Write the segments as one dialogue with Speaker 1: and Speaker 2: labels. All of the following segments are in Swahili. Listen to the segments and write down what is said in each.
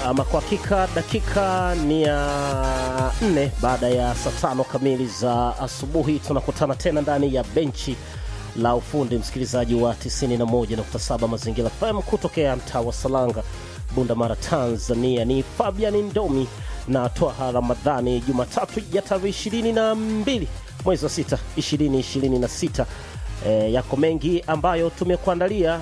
Speaker 1: Ama kwa hakika dakika ni ya nne baada ya saa tano kamili za asubuhi, tunakutana tena ndani ya benchi la ufundi, msikilizaji wa 91.7 Mazingira FM kutokea mtaa wa Salanga, Bunda Mara, Tanzania. Ni Fabian Ndomi na Twaha Ramadhani, Jumatatu ya tarehe 22 mwezi wa 6 2026. E, yako mengi ambayo tumekuandalia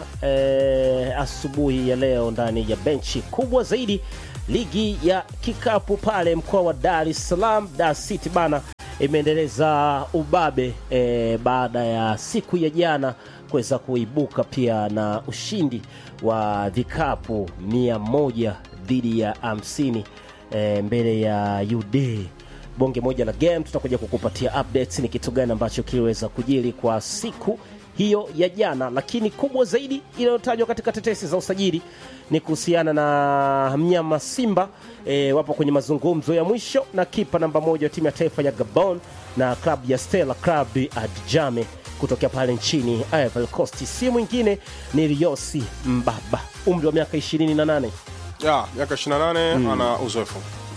Speaker 1: e, asubuhi ya leo ndani ya benchi kubwa zaidi. Ligi ya kikapu pale mkoa wa Dar es Salaam, Dar City bana imeendeleza ubabe e, baada ya siku ya jana kuweza kuibuka pia na ushindi wa vikapu mia moja dhidi ya hamsini e, mbele ya UD bonge moja la game. Tutakuja kukupatia updates ni kitu gani ambacho kiliweza kujiri kwa siku hiyo ya jana, lakini kubwa zaidi inayotajwa katika tetesi za usajili ni kuhusiana na mnyama Simba. E, wapo kwenye mazungumzo ya mwisho na kipa namba moja wa timu ya taifa ya Gabon na klabu ya Stella Club Adjame kutokea pale nchini Ivory Coast. Si mwingine ni Riosi Mbaba, umri wa miaka 28
Speaker 2: ya miaka 28 ana uzoefu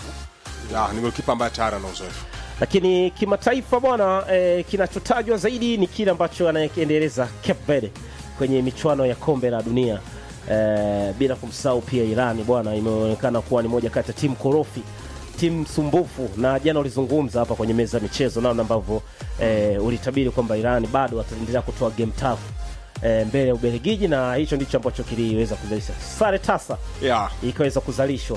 Speaker 2: ya ni golikipa ambaye tayari ana uzoefu
Speaker 1: lakini kimataifa bwana e, kinachotajwa zaidi ni kile ambacho anakiendeleza Cape Verde kwenye michuano ya kombe la dunia e, bila kumsahau pia Irani bwana, imeonekana kuwa ni moja kati ya timu korofi, timu sumbufu, na jana ulizungumza hapa kwenye meza ya michezo namna ambavyo e, ulitabiri kwamba Irani bado wataendelea kutoa game tough e, mbele ya Ubelgiji, na hicho ndicho ambacho kiliweza kuzalisha sare tasa
Speaker 2: ya
Speaker 1: ikaweza kuzalishwa.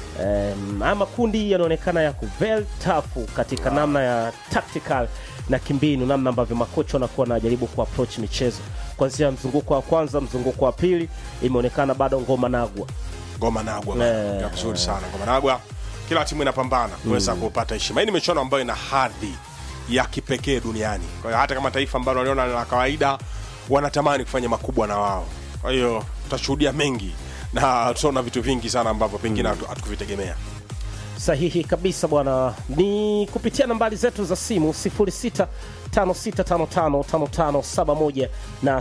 Speaker 1: Um, ama kundi yanaonekana yako very tough katika namna ya tactical na kimbinu, namna ambavyo makocha wanakuwa wanajaribu kuapproach michezo kuanzia mzunguko wa kwanza, mzunguko wa pili, imeonekana bado ngoma nagwa.
Speaker 2: ngoma nagwa
Speaker 1: Eh,
Speaker 2: ya vizuri sana ngoma nagwa kila timu inapambana kuweza kupata heshima hii ni michuano ambayo ina hadhi ya kipekee duniani kwa hiyo hata kama taifa ambalo waliona la kawaida wanatamani kufanya makubwa na wao kwa hiyo tutashuhudia mengi na tutaona vitu vingi sana ambavyo pengine hatu- hatukuvitegemea
Speaker 1: Sahihi kabisa bwana, ni kupitia nambari zetu za simu 0656555571 na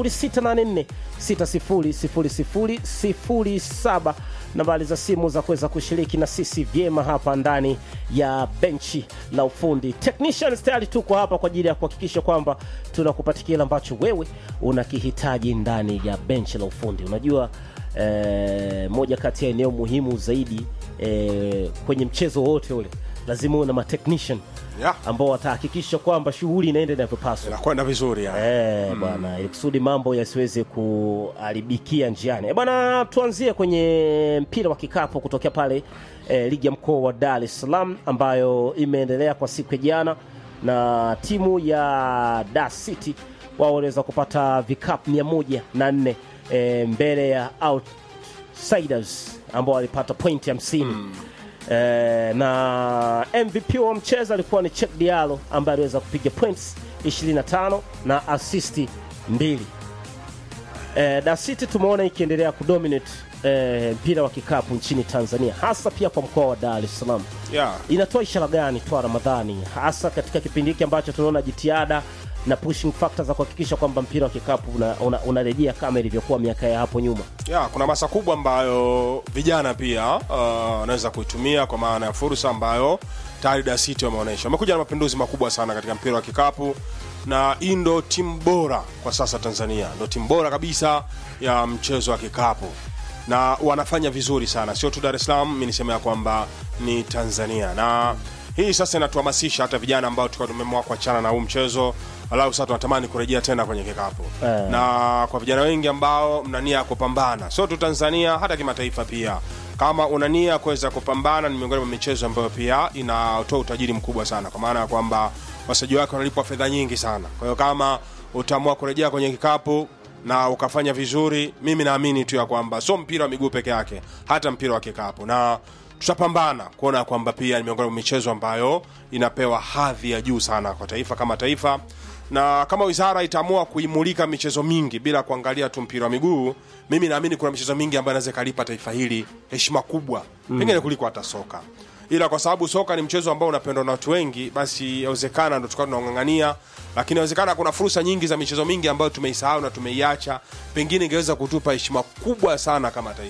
Speaker 1: 0684600007, nambari za simu za kuweza kushiriki na sisi vyema hapa ndani ya benchi la ufundi. Technicians tayari tuko hapa kwa ajili ya kuhakikisha kwamba tunakupatia kile ambacho wewe unakihitaji ndani ya benchi la ufundi. Unajua eh, moja kati ya eneo muhimu zaidi eh, kwenye mchezo wote ule lazima uwe na matechnician
Speaker 2: ya
Speaker 1: ambao watahakikisha kwamba shughuli inaenda inavyopaswa.
Speaker 2: inakwenda vizuri ya.
Speaker 1: Eh, bwana ili kusudi mambo yasiweze kuharibikia njiani. Eh, bwana tuanzie kwenye mpira wa kikapu kutokea pale eh, ligi ya mkoa wa Dar es Salaam ambayo imeendelea kwa siku ya jana na timu ya Dar City wao waliweza kupata vikapu mia moja na nne eh, mbele ya Outsiders ambao walipata pointi hamsini Eh, na MVP wa mchezo alikuwa ni Cheick Diallo ambaye aliweza kupiga points 25 na asisti mbili. Eh, Dar City tumeona ikiendelea kudominate eh, mpira wa kikapu nchini Tanzania hasa pia kwa mkoa wa Dar es Salaam.
Speaker 2: ya
Speaker 1: Inatoa ishara gani twa Ramadhani, hasa katika kipindi hiki ambacho tunaona jitihada na pushing factor za kuhakikisha kwamba mpira wa kikapu unarejea una, unarejea kama ilivyokuwa miaka ya hapo nyuma.
Speaker 2: ya kuna masa kubwa ambayo vijana pia uh, wanaweza kuitumia kwa maana ya fursa ambayo tayari Dar City wameonyesha. Wamekuja na mapinduzi makubwa sana katika mpira wa kikapu, na hii ndo timu bora kwa sasa Tanzania, ndo timu bora kabisa ya mchezo wa kikapu na wanafanya vizuri sana, sio tu Dar es Salaam, mi niseme ya kwamba ni Tanzania na hii sasa inatuhamasisha hata vijana ambao tulikuwa tumeamua kuachana na huu mchezo, walau sasa tunatamani kurejea tena kwenye kikapu
Speaker 1: Eh.
Speaker 2: na kwa vijana wengi ambao mna nia ya kupambana sio tu Tanzania, hata kimataifa pia. Kama una nia ya kuweza kupambana, ni miongoni mwa michezo ambayo pia inatoa utajiri mkubwa sana, kwa maana ya kwamba wachezaji wake wanalipwa fedha nyingi sana. Kwa hiyo kama utaamua kurejea kwenye kikapu na ukafanya vizuri, mimi naamini tu ya kwamba sio mpira wa miguu peke yake, hata mpira wa kikapu na tutapambana kuona kwamba pia ni miongoni mwa michezo ambayo inapewa hadhi ya juu sana kwa taifa kama taifa na kama wizara itaamua kuimulika michezo mingi bila kuangalia tu mpira wa miguu, mimi naamini kuna michezo mingi ambayo inaweza ikalipa taifa hili heshima kubwa pengine kuliko hata soka. Ila kwa sababu soka ni mchezo ambao unapendwa na watu wengi, basi yawezekana ndo tukawa tunaung'ang'ania, lakini yawezekana kuna fursa nyingi za michezo mingi ambayo tumeisahau na tumeiacha, pengine ingeweza kutupa heshima kubwa sana kama taifa.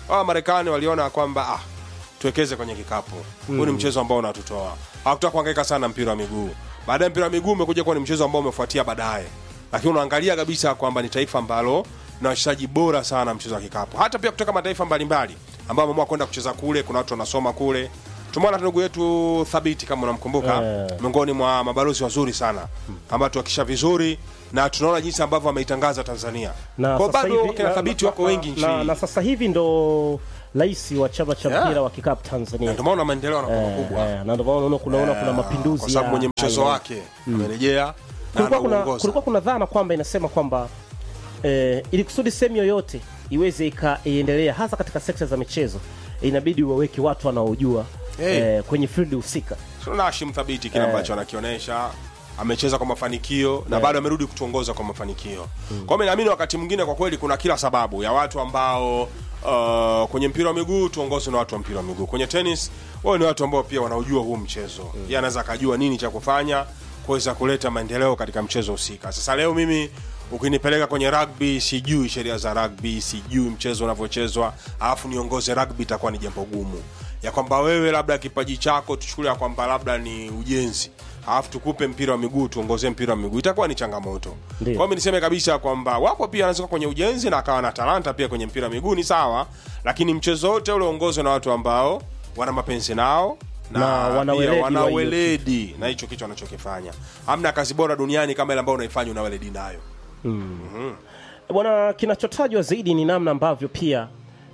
Speaker 2: hawa Marekani waliona kwamba ah, tuwekeze kwenye kikapu huu ni mchezo ambao unatutoa hawakutaka kuhangaika sana mpira wa miguu baadaye mpira wa miguu umekuja kuwa ni mchezo ambao umefuatia baadaye lakini unaangalia kabisa kwamba ni taifa ambalo na wachezaji bora sana mchezo wa kikapu hata pia kutoka mataifa mbalimbali ambao wameamua kwenda kucheza kule kuna watu wanasoma kule tumeona ndugu yetu thabiti kama unamkumbuka
Speaker 1: Eh.
Speaker 2: miongoni mwa mabalozi wazuri sana ambao tuakisha vizuri na tunaona jinsi ambavyo ameitangaza tanzania
Speaker 1: na
Speaker 2: kwa
Speaker 1: sasa
Speaker 2: bado
Speaker 1: hivi-
Speaker 2: wakina
Speaker 1: na-
Speaker 2: thabiti
Speaker 1: na-
Speaker 2: wako
Speaker 1: na-
Speaker 2: wengi
Speaker 1: na, na
Speaker 2: nchini
Speaker 1: sasa hivi ndo rais wa chama cha
Speaker 2: Yeah.
Speaker 1: mpira wa kikapu Tanzania
Speaker 2: ndio maana maendeleo yanakuwa
Speaker 1: Eh,
Speaker 2: makubwa
Speaker 1: eh, na ndio maana unaona kunaona kuna mapinduzi
Speaker 2: kwa sababu
Speaker 1: ya
Speaker 2: mwenye mchezo
Speaker 1: aina-
Speaker 2: wake amerejea na
Speaker 1: kulikuwa kuna,
Speaker 2: anauongoza.
Speaker 1: kulikuwa kuna dhana kwamba inasema kwamba eh, ili kusudi sehemu yoyote iweze ikaiendelea hasa katika sekta za michezo inabidi waweke watu wanaojua
Speaker 2: Hey.
Speaker 1: eh, kwenye field husika
Speaker 2: tunaona Hashim Thabiti kile ambacho anakionyesha amecheza kwa mafanikio na bado amerudi kutuongoza kwa mafanikio kwa hiyo mimi naamini wakati mwingine kwa kweli kuna kila sababu ya watu ambao uh, kwenye mpira wa miguu tuongozwe na watu wa mpira wa miguu kwenye tennis wao ni watu ambao pia wanaujua huu mchezo yeye anaweza akajua nini cha kufanya kuweza kuleta maendeleo katika mchezo husika sasa leo mimi ukinipeleka kwenye rugby sijui sheria za rugby sijui mchezo unavyochezwa alafu niongoze rugby itakuwa ni jambo gumu ya kwamba wewe labda kipaji chako tuchukulia kwamba labda ni ujenzi alafu tukupe mpira wa miguu tuongoze mpira wa miguu itakuwa ni changamoto kwa
Speaker 1: Ndio.
Speaker 2: hiyo mi niseme kabisa kwamba wapo pia anaweza kuwa kwenye ujenzi na akawa na talanta pia kwenye mpira wa miguu ni sawa lakini mchezo wote ule uongozwe na watu ambao wana mapenzi nao na,
Speaker 1: Na
Speaker 2: pia
Speaker 1: wana weledi wa
Speaker 2: wana
Speaker 1: hiyo
Speaker 2: weledi na hicho kitu wanachokifanya hamna kazi bora duniani kama ile ambayo unaifanya una weledi nayo
Speaker 1: bwana kinachotajwa zaidi ni namna ambavyo pia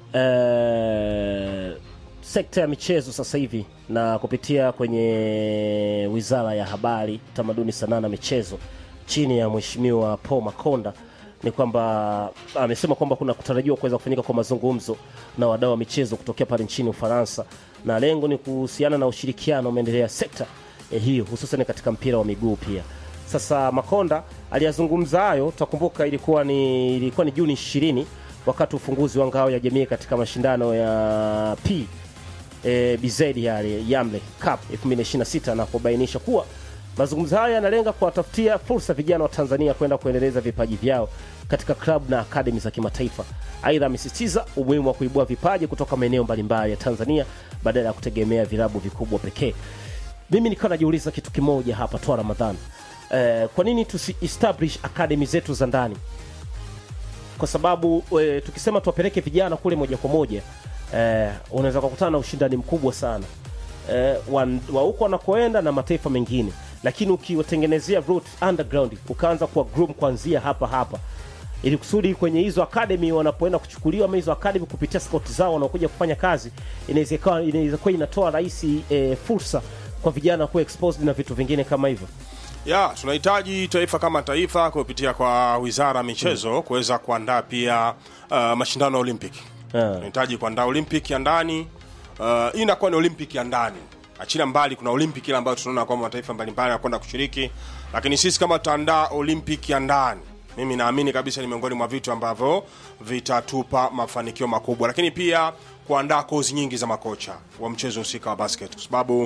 Speaker 1: eh, sekta ya michezo sasa hivi na kupitia kwenye wizara ya habari tamaduni sanaa na michezo chini ya mheshimiwa paul makonda ni kwamba amesema kwamba kuna kutarajiwa kuweza kufanyika kwa mazungumzo na wadau wa michezo kutokea pale nchini ufaransa na lengo ni kuhusiana na ushirikiano umeendelea sekta eh, hiyo hususan katika mpira wa miguu pia sasa Makonda aliyazungumza hayo, tutakumbuka ilikuwa ni ilikuwa ni Juni 20 wakati ufunguzi wa ngao ya jamii katika mashindano ya P e, BZ yale Yamle Cup 2026 na kubainisha kuwa mazungumzo hayo yanalenga kuwatafutia fursa vijana wa Tanzania kwenda kuendeleza vipaji vyao katika klabu na akademi za kimataifa. Aidha, amesisitiza umuhimu wa kuibua vipaji kutoka maeneo mbalimbali ya Tanzania badala ya kutegemea vilabu vikubwa pekee. Mimi nikawa najiuliza kitu kimoja hapa toa Ramadhani, eh, kwa nini tusi establish academy zetu za ndani? Kwa sababu e, tukisema tuwapeleke vijana kule moja kwa moja eh, unaweza kukutana na ushindani mkubwa sana eh, wan- wa huko wanakoenda na mataifa mengine, lakini ukiwatengenezea route underground ukaanza kuwa groom kuanzia hapa hapa ili kusudi kwenye hizo academy wanapoenda kuchukuliwa ama hizo academy kupitia scout zao wanaokuja kufanya kazi, inaweza ikawa inaweza kuwa inatoa rahisi e, fursa kwa vijana kuwa exposed na vitu vingine kama hivyo.
Speaker 2: ya tunahitaji taifa kama taifa kupitia kwa wizara ya michezo kuweza kuandaa pia uh, mashindano ya olympic
Speaker 1: Yeah.
Speaker 2: tunahitaji kuandaa olympic ya ndani uh, hii inakuwa ni olympic ya ndani achilia mbali kuna olympic ile ambayo tunaona kwamba mataifa mbalimbali yanakwenda kushiriki lakini sisi kama tutaandaa olympic ya ndani mimi naamini kabisa ni miongoni mwa vitu ambavyo vitatupa mafanikio makubwa lakini pia kuandaa kozi nyingi za makocha wa mchezo husika wa basket kwa sababu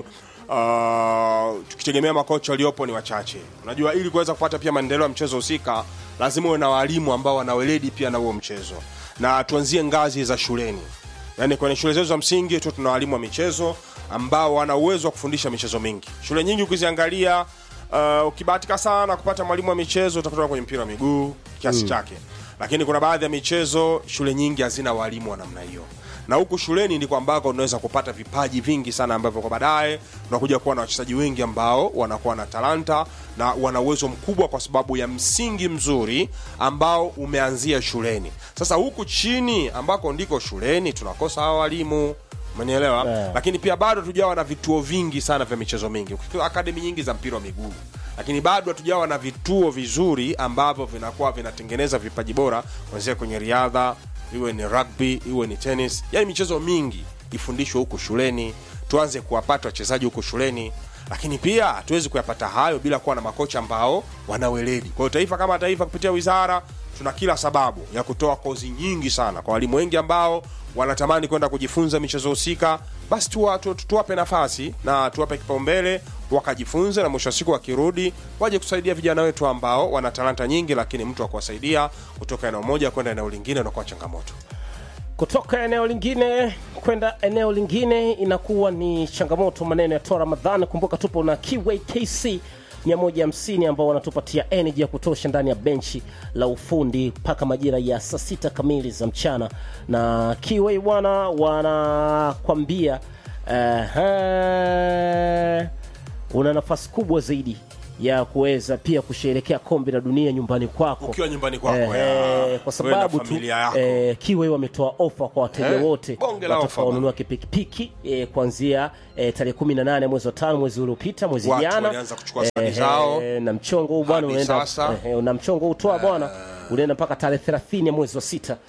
Speaker 2: uh, tukitegemea makocha waliopo ni wachache unajua ili kuweza kupata pia maendeleo ya mchezo husika lazima uwe na walimu ambao wana weledi pia na huo mchezo na tuanzie ngazi za shuleni yaani kwenye shule zetu za msingi tu tuna walimu wa michezo ambao wana uwezo wa kufundisha michezo mingi shule nyingi ukiziangalia uh, ukibahatika sana kupata mwalimu wa michezo utakuta kwenye mpira wa miguu kiasi chake lakini kuna baadhi ya michezo shule nyingi hazina walimu wa namna hiyo na huku shuleni ndiko ambako unaweza kupata vipaji vingi sana ambavyo kwa baadaye unakuja kuwa na wachezaji wengi ambao wanakuwa na talanta na wana uwezo mkubwa kwa sababu ya msingi mzuri ambao umeanzia shuleni sasa huku chini ambako ndiko shuleni tunakosa hawa walimu umenielewa
Speaker 1: Yeah.
Speaker 2: lakini pia bado hatujawa na vituo vingi sana vya michezo mingi Ukichukua akademi nyingi za mpira wa miguu lakini bado hatujawa na vituo vizuri ambavyo vinakuwa vinatengeneza vipaji bora kuanzia kwenye riadha iwe ni rugby iwe ni tennis yani michezo mingi ifundishwe huku shuleni tuanze kuwapata wachezaji huku shuleni lakini pia hatuwezi kuyapata hayo bila kuwa na makocha ambao wana weledi kwa hiyo taifa kama taifa kupitia wizara tuna kila sababu ya kutoa kozi nyingi sana kwa walimu wengi ambao wanatamani kwenda kujifunza michezo husika basi tuwa, tu, tu, tuwape nafasi na tuwape kipaumbele wakajifunze na mwisho wa siku wakirudi waje kusaidia vijana wetu ambao wana talanta nyingi lakini mtu wa kuwasaidia kutoka eneo moja kwenda eneo lingine unakuwa changamoto
Speaker 1: kutoka eneo lingine kwenda eneo lingine inakuwa ni changamoto. Maneno ya toa Ramadhani. Kumbuka tupo na Kiway KC 150 ambao wanatupatia energy ya kutosha ndani ya benchi la ufundi mpaka majira ya saa sita kamili za mchana, na Kiway bwana wanakwambia uh, una nafasi kubwa zaidi ya kuweza pia kusherehekea kombe la dunia nyumbani kwako
Speaker 2: Ukiwa nyumbani kwako,
Speaker 1: Eh,
Speaker 2: ya.
Speaker 1: eh, kwa
Speaker 2: Wewe na
Speaker 1: sababu tu
Speaker 2: familia yako.
Speaker 1: eh, Kiway wametoa ofa kwa wateja
Speaker 2: Eh,
Speaker 1: wote
Speaker 2: bonge la ofa
Speaker 1: watakaonunua kipikipiki eh, kuanzia eh, tarehe 18 mwezi wa tano mwezi uliopita mwezi
Speaker 2: Watu
Speaker 1: jana
Speaker 2: walianza kuchukua sahani zao.
Speaker 1: eh, na mchongo huu bwana
Speaker 2: Hadi
Speaker 1: unaenda
Speaker 2: sasa.
Speaker 1: eh, na mchongo huu toa bwana unaenda mpaka tarehe 30 ya mwezi wa sita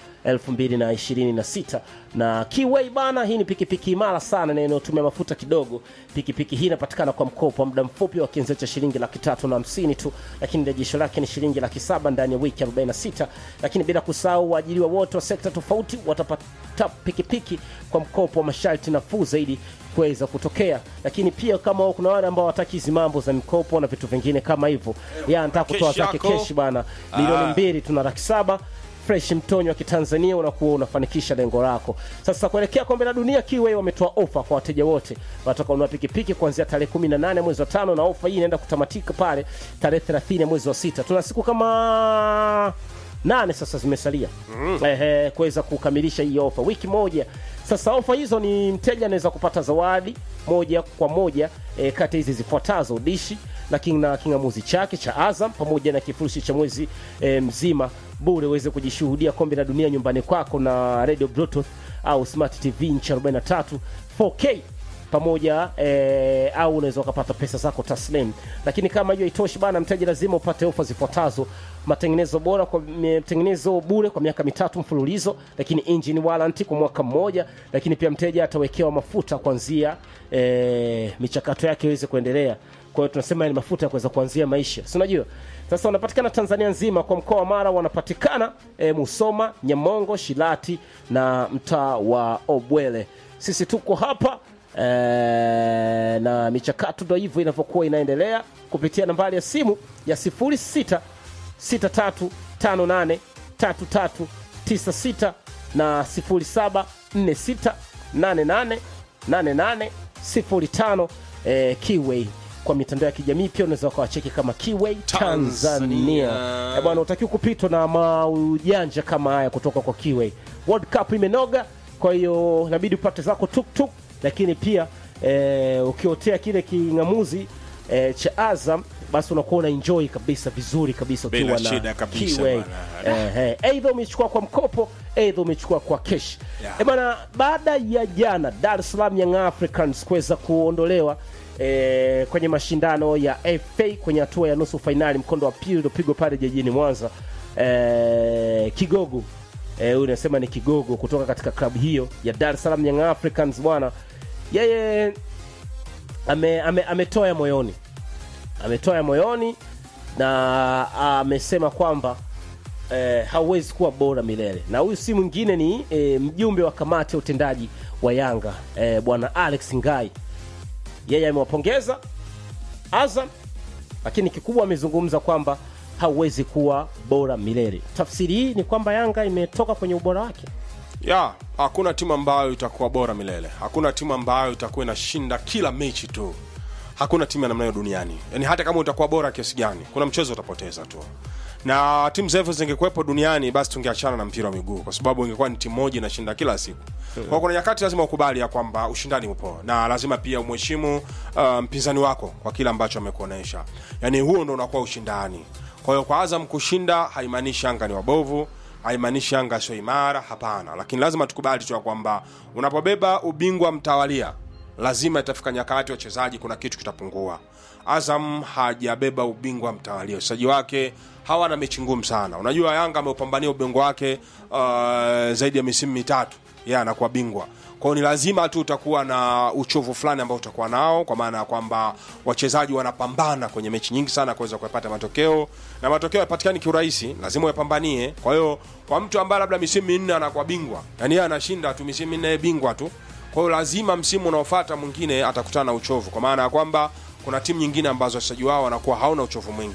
Speaker 1: 2026 na Kiway bana, hii ni pikipiki imara sana na inayotumia mafuta kidogo. Pikipiki hii inapatikana kwa mkopo wa muda mfupi wa kianzio cha shilingi laki tatu na hamsini tu, lakini rejesho lake ni shilingi laki saba ndani ya wiki 46, lakini bila kusahau waajiriwa wote wa sekta tofauti watapata pikipiki kwa mkopo wa masharti nafuu zaidi kuweza kutokea. Lakini pia kama kuna wale ambao wataki hizi mambo za mikopo na vitu vingine kama hivyo, ya anataka kutoa
Speaker 2: Keshi
Speaker 1: zake
Speaker 2: yako.
Speaker 1: keshi bana, milioni
Speaker 2: Ah.
Speaker 1: mbili tuna laki saba fresh mtonyo wa kitanzania unakuwa unafanikisha lengo lako sasa kuelekea kombe la dunia kiwe wametoa ofa kwa wateja wote watakaonunua pikipiki kuanzia tarehe 18 mwezi wa tano na ofa hii inaenda kutamatika pale tarehe 30 mwezi wa sita tuna siku kama nane sasa zimesalia mm. eh, kuweza kukamilisha hii ofa wiki moja sasa ofa hizo ni mteja anaweza kupata zawadi moja kwa moja eh, kati ya hizi zifuatazo dishi lakini na kingamuzi chake cha Azam pamoja na kifurushi cha mwezi e, mzima bure uweze kujishuhudia kombe la dunia nyumbani kwako na radio bluetooth au smart tv inchi 43 4k pamoja e, au unaweza ukapata pesa zako taslim lakini kama hiyo itoshi bana mteja lazima upate ofa zifuatazo matengenezo bora kwa matengenezo bure kwa miaka mitatu mfululizo lakini engine warranty kwa mwaka mmoja lakini pia mteja atawekewa mafuta kuanzia e, michakato yake iweze kuendelea kwa hiyo tunasema ni mafuta ya kuweza kuanzia maisha si unajua sasa wanapatikana tanzania nzima kwa mkoa wa mara wanapatikana e, musoma nyamongo shilati na mtaa wa obwele sisi tuko hapa e, na michakato ndo hivyo inavyokuwa inaendelea kupitia nambari ya simu ya 06 63583396 na 0746888805 eh, Kiway kwa mitandao ya kijamii pia unaweza ukawacheki kama Kiway Tanzania.
Speaker 2: Tanzania.
Speaker 1: Eh, bwana utakiwa kupitwa na maujanja kama haya kutoka kwa Kiway. World Cup imenoga, kwa hiyo inabidi upate zako tuktuk, lakini pia eh, ukiotea kile king'amuzi eh, cha Azam basi unakuwa una enjoy kabisa vizuri kabisa
Speaker 2: Bila
Speaker 1: ukiwa na
Speaker 2: shida kabisa
Speaker 1: Kiway.
Speaker 2: bwana.
Speaker 1: Eh, eh, aidha umechukua kwa mkopo aidha umechukua kwa kesh
Speaker 2: Yeah.
Speaker 1: yeah. bana baada ya jana Dar es Salaam Young Africans kuweza kuondolewa eh, kwenye mashindano ya FA kwenye hatua ya nusu fainali mkondo wa pili uliopigwa pale jijini Mwanza eh, kigogo eh, huyu nasema ni kigogo kutoka katika klabu hiyo ya Dar es Salaam Young Africans bwana yeye ame, ame, ametoa ya moyoni ametoa ya moyoni na amesema kwamba eh, hauwezi kuwa bora milele na huyu si mwingine ni eh, mjumbe wa kamati ya utendaji wa yanga eh, bwana alex ngai yeye amewapongeza azam lakini kikubwa amezungumza kwamba hauwezi kuwa bora milele tafsiri hii ni kwamba yanga imetoka kwenye ubora wake
Speaker 2: ya hakuna timu ambayo itakuwa bora milele hakuna timu ambayo itakuwa inashinda kila mechi tu hakuna timu ya namna hiyo duniani yaani hata kama utakuwa bora kiasi gani kuna mchezo utapoteza tu na timu zetu zingekuwepo duniani basi tungeachana na mpira wa miguu kwa sababu ingekuwa ni timu moja inashinda kila siku kwa kuna nyakati lazima ukubali ya kwamba ushindani upo na lazima pia umheshimu uh, mpinzani wako kwa kile ambacho amekuonyesha yaani huo ndo unakuwa ushindani kwa hiyo kwa azam kushinda haimaanishi anga ni wabovu haimaanishi Yanga sio imara, hapana, lakini lazima tukubali tu ya kwamba unapobeba ubingwa mtawalia, lazima itafika nyakati wachezaji, kuna kitu kitapungua. Azam hajabeba ubingwa mtawalia, wachezaji wake hawana mechi ngumu sana. Unajua Yanga ameupambania ubingwa wake uh, zaidi ya misimu mitatu yeye yeah, anakuwa bingwa kwao ni lazima tu utakuwa na uchovu fulani ambao utakuwa nao kwa maana ya kwamba wachezaji wanapambana kwenye mechi nyingi sana kuweza kuyapata matokeo na matokeo yapatikani kiurahisi lazima uyapambanie kwa hiyo kwa mtu ambaye labda misimu minne anakuwa bingwa yani yeye anashinda tu misimu minne yeye bingwa tu kwa hiyo lazima msimu unaofuata mwingine atakutana na uchovu kwa maana ya kwamba kuna timu nyingine ambazo wachezaji wao wanakuwa hauna uchovu mwingi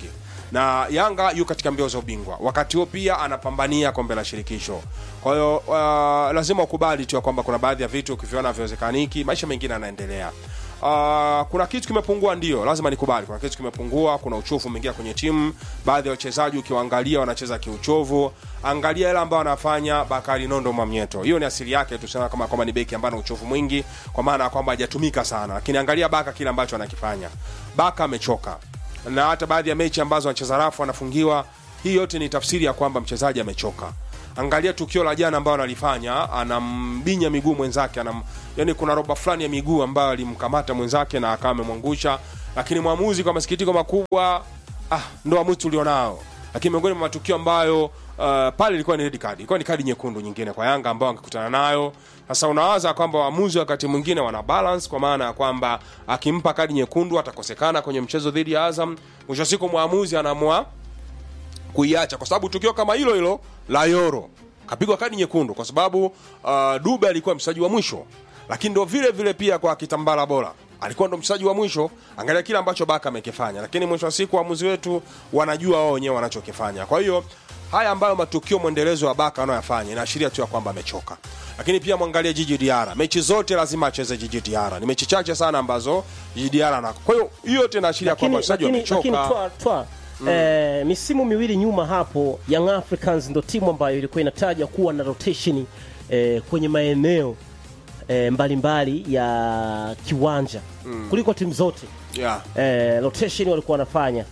Speaker 2: na Yanga yu katika mbio za ubingwa, wakati huo pia anapambania kombe la shirikisho. Kwa hiyo uh, lazima ukubali tu ya kwamba kuna baadhi ya vitu ukiviona haviwezekaniki, maisha mengine yanaendelea. Uh, kuna kitu kimepungua, ndio lazima nikubali, kuna kitu kimepungua. Kuna uchovu umeingia kwenye timu, baadhi ya wachezaji ukiwaangalia wanacheza kiuchovu. Angalia ile ambayo anafanya Bakari Nondo Mwamnyeto, hiyo ni asili yake, tusema kama kwamba ni beki ambaye ana uchovu mwingi, kwa maana ya kwamba hajatumika sana, lakini angalia Baka kile ambacho anakifanya. Baka amechoka, na hata baadhi ya mechi ambazo anacheza rafu anafungiwa, hii yote ni tafsiri ya kwamba mchezaji amechoka. Angalia tukio la jana ambayo analifanya, anambinya miguu mwenzake, anam, yani kuna roba fulani ya miguu ambayo alimkamata mwenzake na akawa amemwangusha, lakini mwamuzi kwa masikitiko makubwa, ah, ndo waamuzi tulionao. Lakini miongoni mwa matukio ambayo uh, pale ilikuwa ni red card, ilikuwa ni kadi nyekundu nyingine kwa Yanga ambao angekutana nayo. Sasa unawaza kwamba waamuzi wakati mwingine wana balance, kwa maana ya kwamba akimpa kadi nyekundu atakosekana kwenye mchezo dhidi ya Azam. Mwisho wa siku mwamuzi anaamua kuiacha kwa sababu tukio kama hilo hilo la Yoro kapigwa kadi nyekundu kwa sababu uh, Dube alikuwa mchezaji wa mwisho, lakini ndo vile vile pia kwa Kitambala bora alikuwa ndo mchezaji wa mwisho. Angalia kile ambacho Baka amekifanya, lakini mwisho wa siku waamuzi wetu wanajua wao wenyewe wanachokifanya. Kwa hiyo haya ambayo matukio mwendelezo wa Baka anayoyafanya inaashiria tu ya kwamba amechoka. Lakini pia mwangalie Jiji Diara, mechi zote lazima acheze Jiji Diara. Ni mechi chache sana ambazo Jiji Diara na kwa hiyo hiyo yote inaashiria kwamba
Speaker 1: lakini,
Speaker 2: wachezaji
Speaker 1: lakini, lakini
Speaker 2: wamechoka.
Speaker 1: twa, twa eh, misimu miwili nyuma hapo Young Africans ndo timu ambayo ilikuwa inataja kuwa na rotation eh, kwenye maeneo eh, mbalimbali ya kiwanja kuliko timu zote
Speaker 2: Yeah.
Speaker 1: eh, rotation walikuwa wanafanya.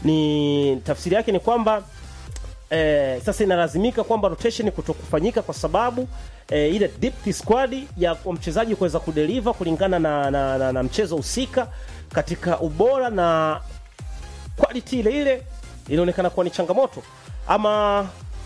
Speaker 1: Ni tafsiri yake ni kwamba eh, sasa inalazimika kwamba rotation kutokufanyika kwa sababu eh, ile depth squad ya kwa mchezaji kuweza kudeliver kulingana na, na, na, na mchezo husika katika ubora na quality ile ile inaonekana kuwa ni changamoto ama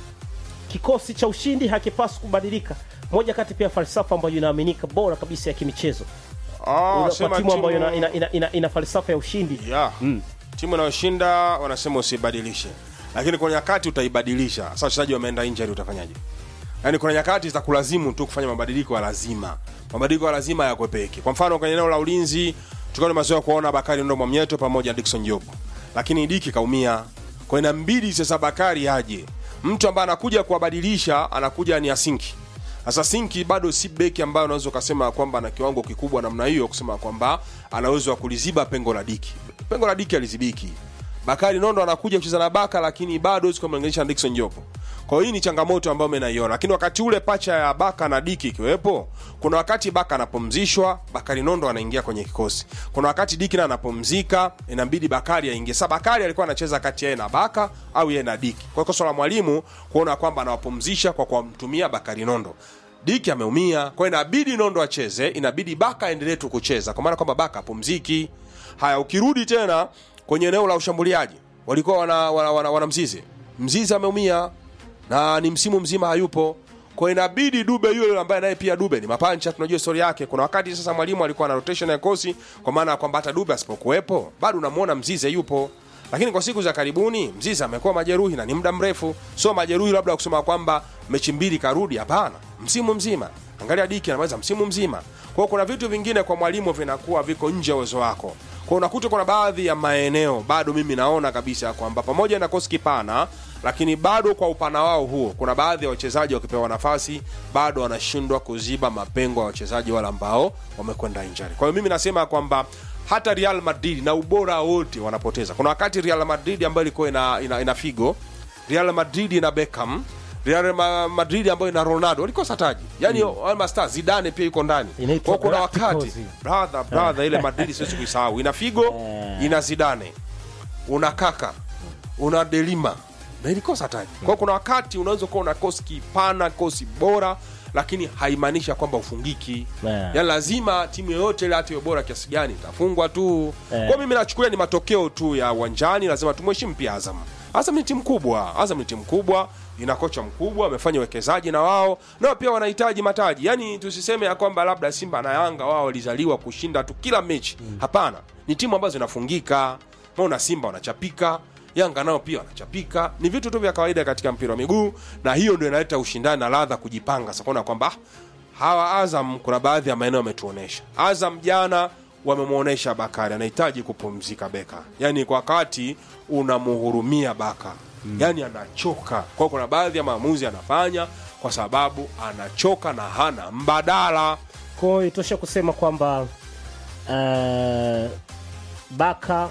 Speaker 1: kikosi cha ushindi hakipaswi kubadilika. Moja kati pia falsafa ambayo inaaminika bora kabisa ya kimichezo
Speaker 2: Ah,
Speaker 1: Una-
Speaker 2: sema
Speaker 1: kwa timu ambayo
Speaker 2: timu-
Speaker 1: ina, ina, ina, ina, ina falsafa ya ushindi
Speaker 2: yeah. timu inayoshinda wanasema usibadilishe lakini kuna nyakati utaibadilisha sasa wachezaji wameenda injury utafanyaje yaani kuna nyakati za kulazimu tu kufanya mabadiliko ya lazima mabadiliko ya lazima yakwepeki kwa mfano kwenye eneo la ulinzi tulikuwa tumezoea kuona bakari ndo mwamnyeto pamoja na dickson job lakini diki kaumia kwa inambidi sasa bakari aje mtu ambaye anakuja kuwabadilisha anakuja ni asinki sasa Sinki bado si beki ambayo unaweza ukasema kwamba ana kiwango kikubwa namna hiyo, kusema kwamba ana uwezo wa kuliziba pengo la Diki. Pengo la Diki alizibiki. Bakari Nondo anakuja kucheza na Baka, lakini bado huwezi kumlinganisha na Dickson Jopo. Kwa hiyo hii ni changamoto ambayo mimi naiona, lakini wakati ule pacha ya Baka na Diki ikiwepo, kuna wakati Baka anapumzishwa, Bakari Nondo anaingia kwenye kikosi. Kuna wakati Diki na anapumzika, inabidi Bakari aingie. Sasa Bakari alikuwa anacheza kati yeye na Baka au yeye na Diki. Kwa hiyo kosa la mwalimu kuona kwamba anawapumzisha kwa kumtumia Bakari Nondo. Diki ameumia, kwa hiyo inabidi Nondo acheze, inabidi Baka aendelee tu kucheza, kwa maana kwamba Baka apumziki. Haya, ukirudi tena kwenye eneo la ushambuliaji, walikuwa wana, wana, wana, wana Mzize. Mzize ameumia na ni msimu mzima hayupo, kwa hiyo inabidi Dube yule ambaye naye pia Dube ni mapancha, tunajua story yake. Kuna wakati sasa mwalimu alikuwa na rotation ya kosi, kwa maana ya kwamba hata Dube asipokuwepo bado unamwona Mzize yupo lakini kwa siku za karibuni Mzize amekuwa majeruhi na ni muda mrefu, sio majeruhi labda wa kusema kwamba mechi mbili karudi. Hapana, msimu mzima. Angalia Diki anaweza msimu mzima. Kwa hiyo kuna vitu vingine kwa mwalimu vinakuwa viko nje ya uwezo wako. Kwa hiyo unakuta kuna baadhi ya maeneo bado mimi naona kabisa kwamba pamoja na kosi kipana, lakini bado kwa upana wao huo, kuna baadhi ya wachezaji wakipewa nafasi bado wanashindwa kuziba mapengo ya wachezaji wale ambao wamekwenda injury. Kwa hiyo mimi nasema kwamba hata Real Madrid na ubora wote wanapoteza. Kuna wakati Real Madrid ambayo ilikuwa ina, ina, ina Figo, Real Madrid ina Beckham, Real Ma- Madrid ambayo ina Ronaldo walikosa taji. Yaani mm. Alma Star Zidane pia iko ndani.
Speaker 1: Inaitwa
Speaker 2: Kwa kuna
Speaker 1: Galacticos.
Speaker 2: wakati brother brother ile Madrid siwezi kuisahau. Ina Figo, ina Zidane. Una Kaka, una Delima na ilikosa taji. Kwa kuna wakati unaweza kuwa una kosi kipana, kosi bora lakini haimaanisha kwamba ufungiki.
Speaker 1: Yeah.
Speaker 2: Yaani lazima timu yoyote ile hata iwe bora kiasi gani itafungwa tu.
Speaker 1: Eh.
Speaker 2: Kwa mimi nachukulia ni matokeo tu ya uwanjani, lazima tumheshimu pia Azam. Azam ni timu kubwa, Azam ni timu kubwa, ina kocha mkubwa, amefanya uwekezaji na wao nao pia wanahitaji mataji. Yaani tusiseme ya kwamba labda Simba na Yanga wao walizaliwa kushinda tu kila mechi. Hapana, ni timu ambazo zinafungika. Maana Simba wanachapika, Yanga nao pia wanachapika. Ni vitu tu vya kawaida katika mpira wa miguu, na hiyo ndio inaleta ushindani na ladha kujipanga. Sasa kuona kwamba ah, hawa Azam kuna baadhi ya maeneo wametuonesha. Azam jana wamemwonyesha Bakari anahitaji kupumzika beka, yaani kwa wakati unamhurumia Baka mm. yaani anachoka. Kwa hiyo kuna baadhi ya maamuzi anafanya kwa sababu anachoka na hana mbadala.
Speaker 1: Kwa hiyo itosha kusema kwamba uh, Baka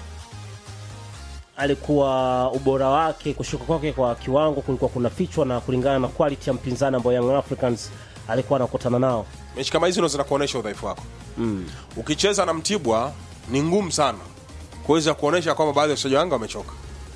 Speaker 1: alikuwa ubora wake kushuka kwake kwa kiwango kulikuwa kuna fichwa na kulingana na quality ya mpinzani ambao Young Africans alikuwa anakutana nao.
Speaker 2: Mechi kama hizi ndo zinakuonyesha udhaifu wako mm. Ukicheza na Mtibwa ni ngumu sana kuweza kuonyesha kwamba baadhi ya wachezaji wangu wamechoka.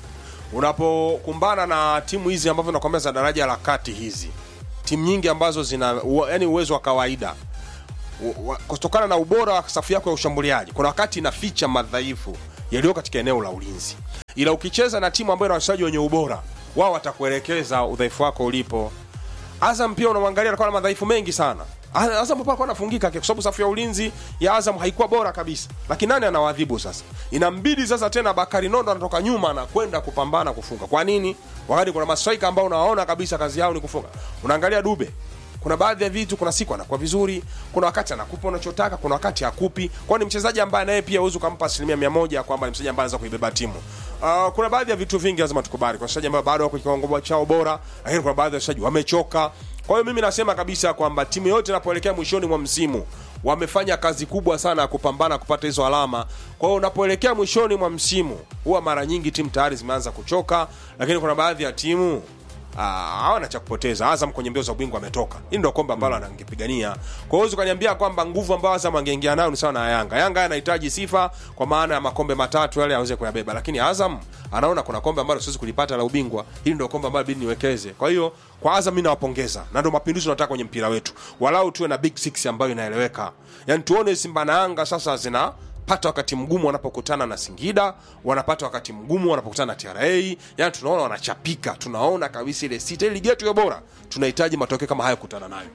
Speaker 2: Unapokumbana na timu hizi ambavyo nakwambia za daraja la kati, hizi timu nyingi ambazo zina u- yani uwezo wa kawaida u- wa- kutokana na ubora wa safu yako ya ushambuliaji, kuna wakati inaficha madhaifu yaliyo katika eneo la ulinzi, ila ukicheza na timu ambayo ina wachezaji wenye ubora, wao watakuelekeza udhaifu wako ulipo. Azam pia unamwangalia alikuwa na madhaifu mengi sana. A- Azam pia alikuwa anafungika kwa sababu safu ya ulinzi ya Azam haikuwa bora kabisa. Lakini nani anawadhibu sasa? Inambidi sasa tena Bakari Nondo anatoka nyuma na kwenda kupambana kufunga. Kwa nini? Wakati kuna mastrika ambao unawaona kabisa kazi yao ni kufunga. Unaangalia Dube. Kuna baadhi ya vitu, kuna siku anakuwa vizuri, kuna wakati anakupa unachotaka, kuna wakati hakupi. Kwa ni mchezaji ambaye naye pia huwezi ukampa asilimia mia moja kwamba ni mchezaji ambaye anaweza kuibeba timu. Uh, kuna baadhi ya vitu vingi lazima tukubali. Kwa wachezaji ambao bado wako kiwango chao bora, lakini kuna baadhi ya wachezaji wamechoka. Kwa hiyo mimi nasema kabisa kwamba timu yote inapoelekea mwishoni mwa msimu wamefanya kazi kubwa sana ya kupambana kupata hizo alama. Kwa hiyo unapoelekea mwishoni mwa msimu, huwa mara nyingi timu tayari zimeanza kuchoka, lakini kuna baadhi ya timu Ah, hawana cha kupoteza. Azam kwenye mbio za ubingwa ametoka, hili ndio kombe ambalo anangepigania. Kwa hiyo ukaniambia kwamba nguvu ambayo Azam angeingia nayo ni sawa na Yanga. Yanga anahitaji sifa kwa maana ya makombe matatu yale aweze kuyabeba, lakini Azam anaona kuna kombe ambalo siwezi kulipata la ubingwa, hili ndio kombe ambalo bidi niwekeze. Kwa hiyo kwa Azam mimi nawapongeza, na ndio mapinduzi tunataka kwenye mpira wetu, walau tuwe na big six ambayo inaeleweka, yaani tuone Simba na Yanga sasa zina pata wakati mgumu wanapokutana na Singida, wanapata wakati mgumu wanapokutana na TRA. Yani tunaona wanachapika, tunaona kabisa ile sita, ile ligi yetu ya bora, tunahitaji matokeo kama hayo kukutana nayo.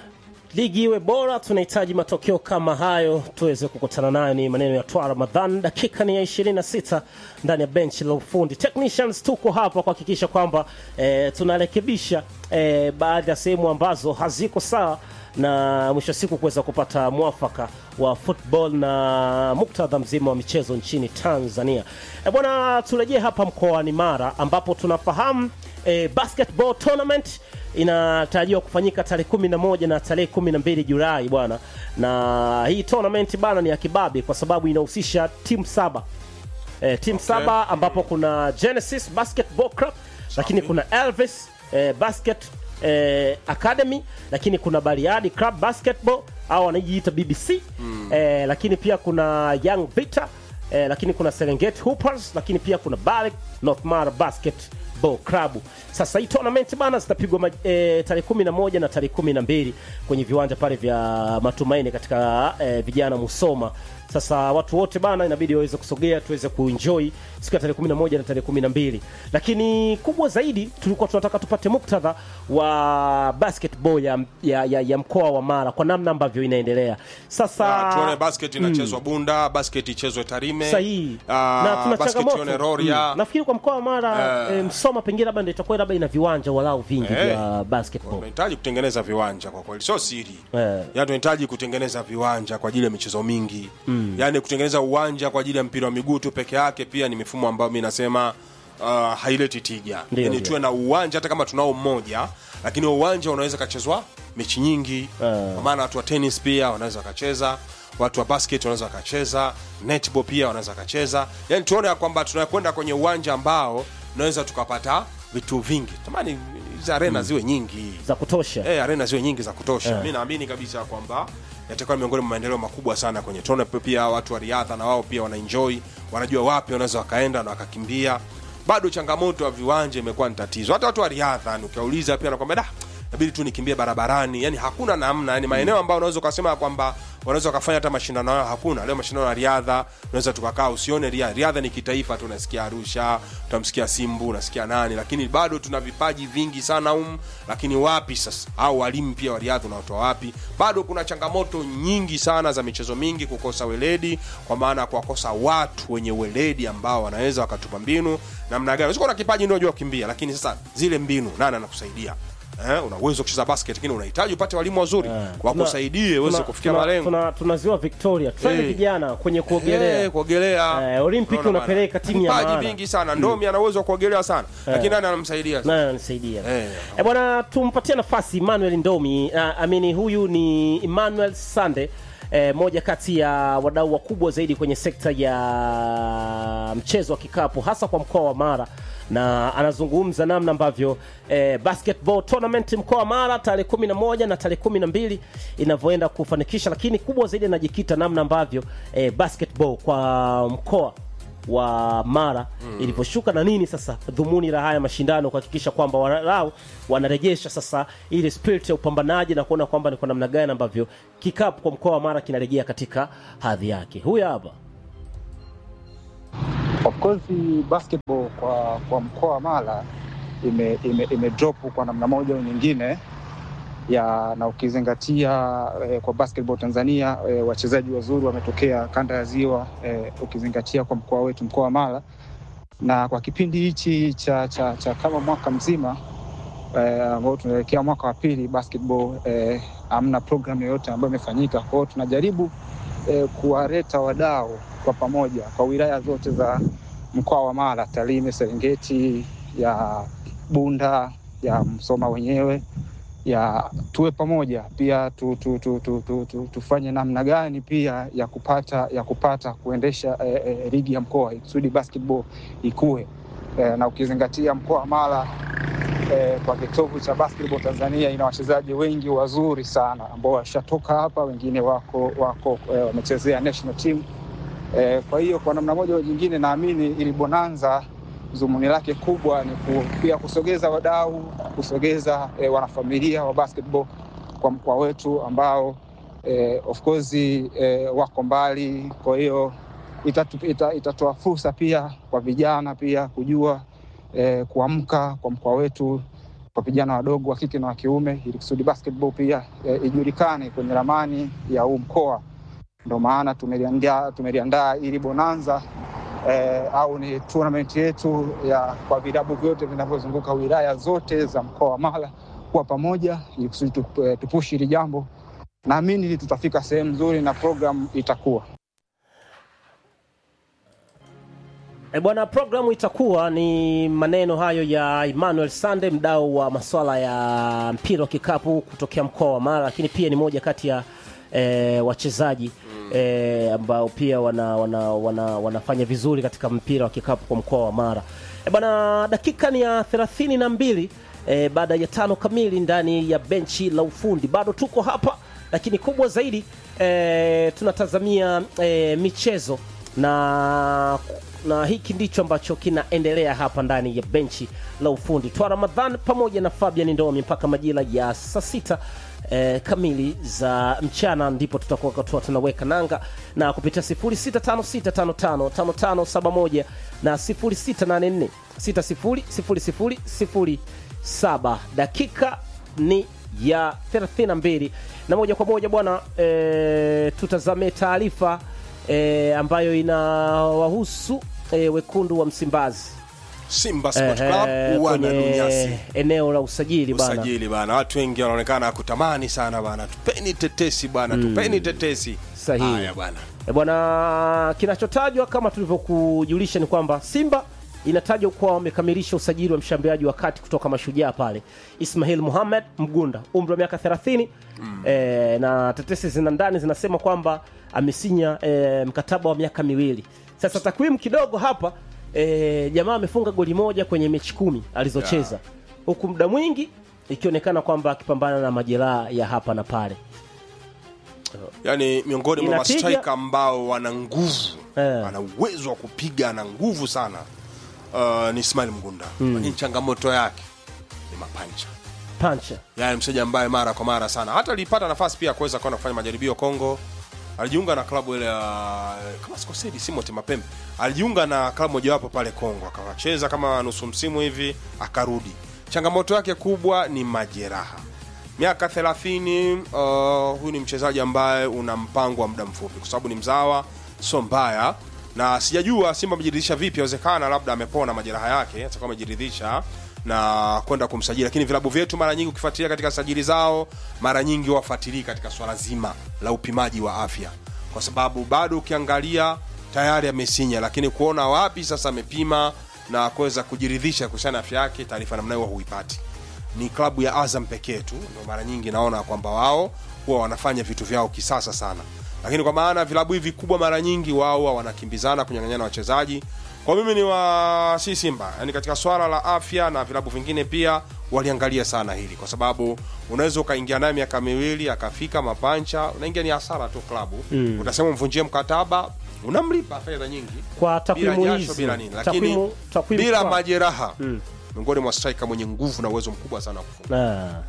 Speaker 1: ligi iwe bora, tunahitaji matokeo kama hayo tuweze kukutana nayo. Ni maneno ya Twa Ramadhan. Dakika ni ya 26 ndani ya benchi la ufundi. Technicians tuko hapa kuhakikisha kwamba eh, tunarekebisha eh, baadhi ya sehemu ambazo haziko sawa na mwisho wa siku kuweza kupata mwafaka wa football na muktadha mzima wa michezo nchini Tanzania. E bwana, turejee hapa mkoani Mara ambapo tunafahamu e, basketball tournament inatarajiwa kufanyika tarehe 11 na tarehe 12 Julai bwana, na hii tournament bana ni ya kibabe kwa sababu inahusisha timu saba e, timu saba ambapo kuna Genesis Basketball Club, lakini kuna Elvis e, Basket eh, Academy, lakini kuna Bariadi Club Basketball au wanajiita BBC mm. eh, lakini pia kuna Young Vita eh, lakini kuna Serengeti Hoopers, lakini pia kuna Barrick North Mara Basketball Club. Sasa hii tournament bana zitapigwa ma- eh, tarehe 11 na tarehe 12 kwenye viwanja pale vya Matumaini katika eh, vijana Musoma. Sasa watu wote bana inabidi waweze kusogea tuweze kuenjoy siku ya tarehe 11 na tarehe 12. Lakini kubwa zaidi tulikuwa tunataka tupate muktadha wa basketball ya, ya, ya, ya mkoa wa Mara kwa namna ambavyo inaendelea. Sasa
Speaker 2: Ah, tuone basket inachezwa Bunda, basket ichezwe Tarime,
Speaker 1: sahihi
Speaker 2: ah,
Speaker 1: na tuna
Speaker 2: basket
Speaker 1: changamoto
Speaker 2: tuone Rorya.
Speaker 1: Mm. nafikiri kwa mkoa wa Mara
Speaker 2: Eh.
Speaker 1: eh, Msoma pengine labda ndio itakuwa labda ina viwanja walau vingi
Speaker 2: Eh.
Speaker 1: vya basketball.
Speaker 2: tunahitaji kutengeneza viwanja kwa kweli, sio siri
Speaker 1: Eh.
Speaker 2: yaani tunahitaji kutengeneza viwanja kwa ajili ya michezo mingi mm. yaani kutengeneza uwanja kwa ajili ya mpira wa miguu tu peke yake pia ni mifumo ambayo mi nasema uh, haileti tija
Speaker 1: Ndio,
Speaker 2: yani
Speaker 1: ndio.
Speaker 2: tuwe na uwanja hata kama tunao mmoja lakini huo uwanja unaweza kachezwa mechi nyingi
Speaker 1: Eh.
Speaker 2: kwa maana watu wa tenis pia wanaweza wakacheza watu wa basket wanaweza wakacheza netball pia wanaweza wakacheza yani tuone ya kwamba tunakwenda kwenye uwanja ambao tunaweza tukapata vitu vingi tamani hizi arena ziwe nyingi
Speaker 1: za kutosha.
Speaker 2: eh, arena ziwe nyingi za kutosha mi naamini kabisa kwamba yatakuwa ni miongoni mwa maendeleo makubwa sana kwenye tone pia watu wa riadha na wao pia wanaenjoy wanajua wapi wanaweza wakaenda na wakakimbia bado changamoto ya viwanja imekuwa ni tatizo hata watu wa riadha yani ukiwauliza pia nakwambia da inabidi tu nikimbie barabarani yani hakuna namna yani maeneo ambayo unaweza ukasema kwamba wanaweza wakafanya hata mashindano yao hakuna leo mashindano ya riadha unaweza tukakaa usione riadha riadha ni kitaifa tu unasikia arusha utamsikia simbu unasikia nani lakini bado tuna vipaji vingi sana um lakini wapi sasa au walimu pia wa riadha unawatoa wapi bado kuna changamoto nyingi sana za michezo mingi kukosa weledi kwa maana ya kuwakosa watu wenye weledi ambao wanaweza wakatupa mbinu namna gani unaweza kuwa na kipaji ndio unajua kukimbia lakini sasa zile mbinu nani anakusaidia eh, una uwezo wa kucheza basket lakini unahitaji upate walimu wazuri wakusaidie uweze
Speaker 1: Tuna-
Speaker 2: kufikia
Speaker 1: tuna-
Speaker 2: malengo
Speaker 1: tuna- tunaziwa victoria tufanye
Speaker 2: Eh.
Speaker 1: vijana kwenye kuogelea
Speaker 2: Eh, kuogelea
Speaker 1: Eh, Olympic
Speaker 2: Unaona
Speaker 1: unapeleka
Speaker 2: bana.
Speaker 1: timu ya
Speaker 2: Vipaji
Speaker 1: maana.
Speaker 2: vingi sana ndomi ana uwezo wa kuogelea sana lakini nani anamsaidia
Speaker 1: naye ananisaidia
Speaker 2: Eh.
Speaker 1: Eh, bwana tumpatie nafasi Emmanuel Ndomi uh, amini huyu ni Emmanuel Sande eh, moja kati ya wadau wakubwa zaidi kwenye sekta ya mchezo wa kikapu hasa kwa mkoa wa Mara na anazungumza namna ambavyo eh, basketball tournament mkoa wa Mara tarehe 11 na tarehe 12 inavyoenda kufanikisha, lakini kubwa zaidi anajikita namna ambavyo eh, basketball kwa mkoa wa Mara ilivyoshuka na nini sasa dhumuni la haya mashindano kuhakikisha kwamba walau wanarejesha sasa ile spirit ya upambanaji na kuona kwamba ni kwa namna gani ambavyo kikapu kwa mkoa wa Mara kinarejea katika hadhi yake. Huyu hapa
Speaker 3: Of course basketball kwa kwa mkoa wa Mara ime, ime, ime drop kwa namna moja au nyingine ya na ukizingatia eh, kwa basketball Tanzania eh, wachezaji wazuri wametokea kanda ya Ziwa eh, ukizingatia kwa mkoa wetu mkoa wa Mara na kwa kipindi hichi cha, cha, cha kama mwaka mzima eh, ambao tunaelekea mwaka wa pili basketball eh, hamna program yoyote ambayo imefanyika. Kwa hiyo tunajaribu eh, kuwaleta wadau kwa pamoja kwa wilaya zote za mkoa wa Mara, Tarime, Serengeti, ya Bunda, ya Msoma wenyewe ya tuwe pamoja pia tu, tu, tu, tu, tu, tu, tufanye namna gani pia ya kupata ya kupata kuendesha eh, eh, ligi ya mkoa ikusudi basketball ikue eh, na ukizingatia mkoa wa Mara eh, kwa kitovu cha basketball Tanzania ina wachezaji wengi wazuri sana ambao washatoka hapa, wengine wako wako eh, wamechezea national team eh, kwa hiyo kwa namna moja au nyingine naamini ili bonanza dhumuni lake kubwa ni ku, pia kusogeza wadau, kusogeza eh, wanafamilia wa basketball kwa mkoa wetu ambao eh, of course eh, wako mbali. Kwa hiyo itatu, ita, itatoa fursa pia kwa vijana pia kujua eh, kuamka kwa mkoa wetu kwa vijana wadogo wa kike na wa kiume, ili kusudi basketball pia eh, ijulikane kwenye ramani ya huu mkoa. Ndio maana tumeliandaa tumeliandaa ili bonanza eh, au ni tournament yetu ya kwa vilabu vyote vinavyozunguka wilaya zote za mkoa wa Mara kuwa pamoja ili kusudi tup- eh, tupushi hili jambo. Naamini ili tutafika sehemu nzuri na program itakuwa
Speaker 1: E bwana, programu itakuwa ni maneno hayo ya Emmanuel Sande, mdau wa masuala ya mpira wa kikapu kutokea mkoa wa Mara, lakini pia ni moja kati ya e, wachezaji e, ambao pia wana, wana, wana, wanafanya vizuri katika mpira wa kikapu kwa mkoa wa Mara. E bwana, dakika ni ya thelathini na mbili e, baada ya tano kamili ndani ya benchi la ufundi, bado tuko hapa, lakini kubwa zaidi e, tunatazamia e, michezo na na hiki ndicho ambacho kinaendelea hapa ndani ya benchi la ufundi twa Ramadhan pamoja na Fabian Ndomi mpaka majira ya saa sita eh, kamili za mchana ndipo tutakuwa katua tunaweka nanga na kupitia 0656555571 na 0684600007 dakika ni ya 32 na moja kwa moja bwana eh, tutazame taarifa e, ambayo inawahusu e, wekundu wa Msimbazi
Speaker 2: Simba Sport
Speaker 1: Ehe,
Speaker 2: Club wana dunyasi
Speaker 1: kwenye eneo la usajili bana.
Speaker 2: usajili bana watu wengi wanaonekana kutamani sana bana tupeni tetesi bana tupeni tetesi
Speaker 1: Sahihi.
Speaker 2: haya bana
Speaker 1: E bwana, kinachotajwa kama tulivyokujulisha ni kwamba Simba inatajwa kuwa wamekamilisha usajili wa mshambuliaji wa kati kutoka Mashujaa pale Ismail Muhammad Mgunda, umri wa miaka 30 e, na tetesi zina ndani zinasema kwamba amesinya e, mkataba wa miaka miwili. Sasa takwimu kidogo hapa e, jamaa amefunga goli moja kwenye mechi kumi alizocheza huku muda mwingi ikionekana kwamba akipambana na majeraha ya hapa na pale.
Speaker 2: yani miongoni mwa
Speaker 1: Inapiga-
Speaker 2: mastrika ambao wana nguvu
Speaker 1: Eh.
Speaker 2: ana uwezo wa kupiga na nguvu sana uh, ni Ismail Mgunda lakini changamoto yake ni mapancha
Speaker 1: Pancha
Speaker 2: yani mchezaji ambaye mara kwa mara sana hata alipata nafasi pia ya kuweza kwenda kufanya majaribio Kongo alijiunga na klabu ile ya kama sikosedi Simoti Mapembe alijiunga na klabu mojawapo pale Kongo akawacheza kama nusu msimu hivi akarudi changamoto yake kubwa ni majeraha miaka 30 uh, huyu ni mchezaji ambaye una mpango wa muda mfupi kwa sababu ni mzawa sio mbaya na sijajua simba amejiridhisha vipi awezekana labda amepona majeraha yake atakuwa amejiridhisha na kwenda kumsajili lakini vilabu vyetu mara nyingi ukifuatilia katika sajili zao mara nyingi wafuatilii katika swala zima la upimaji wa afya kwa sababu bado ukiangalia tayari amesinya lakini kuona wapi sasa amepima na kuweza kujiridhisha kuhusiana na afya yake taarifa namna hiyo huipati ni klabu ya azam pekee tu ndio mara nyingi naona kwamba wao huwa wanafanya vitu vyao kisasa sana lakini kwa maana vilabu hivi kubwa mara nyingi wao huwa wanakimbizana kunyang'anyana wachezaji kwa mimi ni wa si simba yani katika swala la afya na vilabu vingine pia waliangalia sana hili kwa sababu unaweza ukaingia naye miaka miwili akafika mapancha unaingia ni hasara tu klabu mm. utasema mvunjie mkataba unamlipa fedha nyingi
Speaker 1: kwa
Speaker 2: bila
Speaker 1: takwimu
Speaker 2: jasho
Speaker 1: hizi
Speaker 2: bila nini lakini
Speaker 1: takwimu takwimu
Speaker 2: bila
Speaker 1: kwa-
Speaker 2: majeraha miongoni mwa striker mwenye nguvu na uwezo mkubwa sana wa kufunga
Speaker 1: na,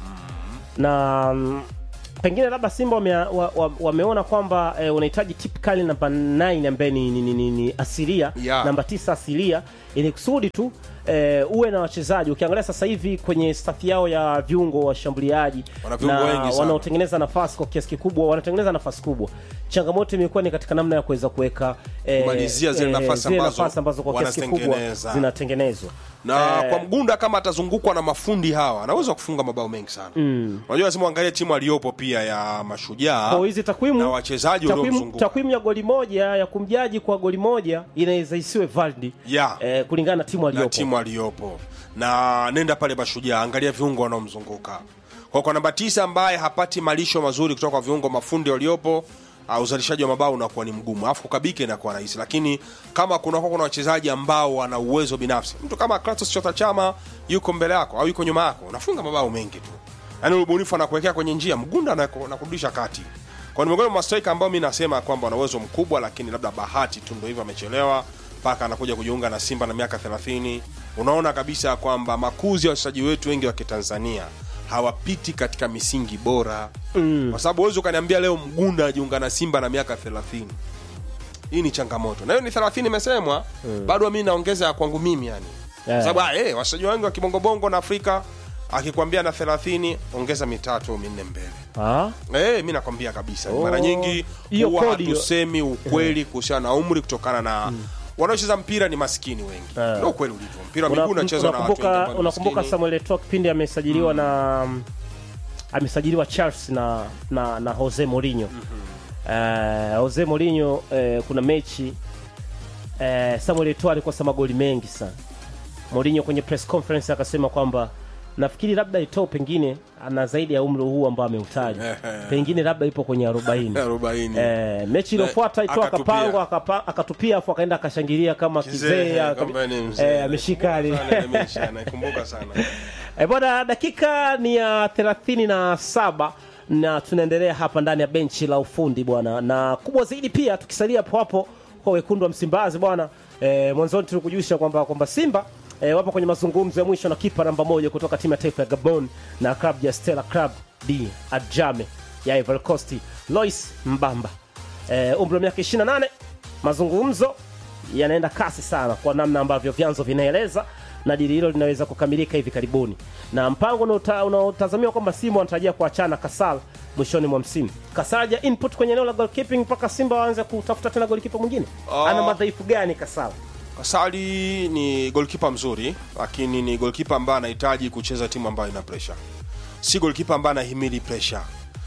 Speaker 1: na mm, pengine labda Simba wame, wa, wa, wameona kwamba eh, unahitaji typical namba 9 ambaye ni, ni, ni, ni, ni asilia
Speaker 2: Yeah.
Speaker 1: namba 9 asilia ili kusudi tu eh, uwe na wachezaji ukiangalia sasa hivi kwenye staff yao ya viungo washambuliaji
Speaker 2: Wana viungo wengi sana.
Speaker 1: wanaotengeneza nafasi kwa kiasi kikubwa wanatengeneza nafasi kubwa changamoto imekuwa ni katika namna ya kuweza kuweka eh,
Speaker 2: Kumalizia zile nafasi
Speaker 1: zile
Speaker 2: ambazo
Speaker 1: nafasi ambazo kwa kiasi kikubwa
Speaker 2: wanazitengeneza.
Speaker 1: zinatengenezwa
Speaker 2: na
Speaker 1: Eh,
Speaker 2: kwa mgunda kama atazungukwa na mafundi hawa anaweza kufunga mabao mengi sana unajua lazima uangalie timu aliyopo pia ya mashujaa
Speaker 1: kwa hizi takwimu
Speaker 2: na wachezaji
Speaker 1: takwimu,
Speaker 2: waliomzunguka
Speaker 1: takwimu ya goli moja ya kumjaji kwa goli moja inaweza isiwe valid
Speaker 2: Yeah.
Speaker 1: eh, kulingana na timu
Speaker 2: na
Speaker 1: aliyopo
Speaker 2: timu aliyopo na nenda pale mashujaa angalia viungo wanaomzunguka kwa kwa namba tisa ambaye hapati malisho mazuri kutoka kwa viungo mafundi waliopo uh, uzalishaji wa mabao unakuwa ni mgumu alafu kukabike inakuwa rahisi lakini kama kunakuwa kuna wachezaji ambao wana uwezo binafsi mtu kama Kratos Chota Chama yuko mbele yako au yuko nyuma yako unafunga mabao mengi tu yaani ubunifu anakuwekea kwenye njia mgunda anaku- anakurudisha kati kwa ni miongoni mwa mastrika ambao mi nasema kwamba wana uwezo mkubwa lakini labda bahati tu ndo hivyo amechelewa mpaka anakuja kujiunga na simba na miaka 30 unaona kabisa kwamba makuzi ya wachezaji wetu wengi wa kitanzania hawapiti katika misingi bora mm. kwa sababu huwezi ukaniambia leo mgunda ajiunga na simba na miaka 30 hii ni changamoto na hiyo ni 30 imesemwa mm. bado mi naongeza ya kwangu mimi yani
Speaker 1: Yeah.
Speaker 2: sababu ah, eh, wachezaji wengi wa kibongobongo na afrika akikwambia na 30 ongeza mitatu minne mbele
Speaker 1: Ah,
Speaker 2: Eh, mi nakwambia kabisa
Speaker 1: Oh.
Speaker 2: mara nyingi
Speaker 1: Hiyo
Speaker 2: huwa
Speaker 1: kodi hiyo.
Speaker 2: hatusemi ukweli kuhusiana na umri kutokana na wanaocheza mpira ni maskini wengi
Speaker 1: Eh.
Speaker 2: ndio ukweli ulivyo mpira wa
Speaker 1: una-
Speaker 2: miguu unachezwa na watu wengi
Speaker 1: unakumbuka
Speaker 2: ambao ni
Speaker 1: unakumbuka
Speaker 2: maskini.
Speaker 1: Samuel Eto'o kipindi amesajiliwa na amesajiliwa Charles na na, na Jose Mourinho Eh, Jose Mourinho eh, kuna mechi eh, Samuel Eto'o alikosa magoli mengi sana Mourinho kwenye press conference akasema kwamba nafikiri labda Eto'o pengine ana zaidi ya umri huu ambao ameutaja pengine labda ipo kwenye 40
Speaker 2: arobaini
Speaker 1: Eh, mechi iliyofuata Eto'o
Speaker 2: akatupia.
Speaker 1: akapangwa akapa- akatupia afu akaenda akashangilia kama
Speaker 2: Kizee,
Speaker 1: kizee aka-
Speaker 2: kwamba ni mzee.
Speaker 1: eh, ameshika ali-
Speaker 2: Sana, nimeisha, naikumbuka sana
Speaker 1: Eh, bwana dakika ni ya thelathini na saba na tunaendelea hapa ndani ya benchi la ufundi bwana na kubwa zaidi pia tukisalia hapo hapo kwa wekundu wa msimbazi bwana eh, mwanzoni tulikujulisha kwamba kwamba simba eh, wapo kwenye mazungumzo ya mwisho na kipa namba moja kutoka timu ya taifa ya gabon na klabu ya stella club d adjame ya ivory coast lois mbamba eh, umri wa miaka 28 mazungumzo yanaenda kasi sana kwa namna ambavyo vyanzo vinaeleza na dili hilo linaweza kukamilika hivi karibuni na mpango unaota- unaotazamiwa kwamba simba wanatarajia kuachana kasal mwishoni mwa msimu kasal ja input kwenye eneo la goalkeeping mpaka simba waanze kutafuta tena golikipa mwingine
Speaker 2: Ah.
Speaker 1: ana madhaifu gani kasal
Speaker 2: kasali ni golkipa mzuri lakini ni golkipa ambaye anahitaji kucheza timu ambayo ina presha si golkipa ambaye anahimili presha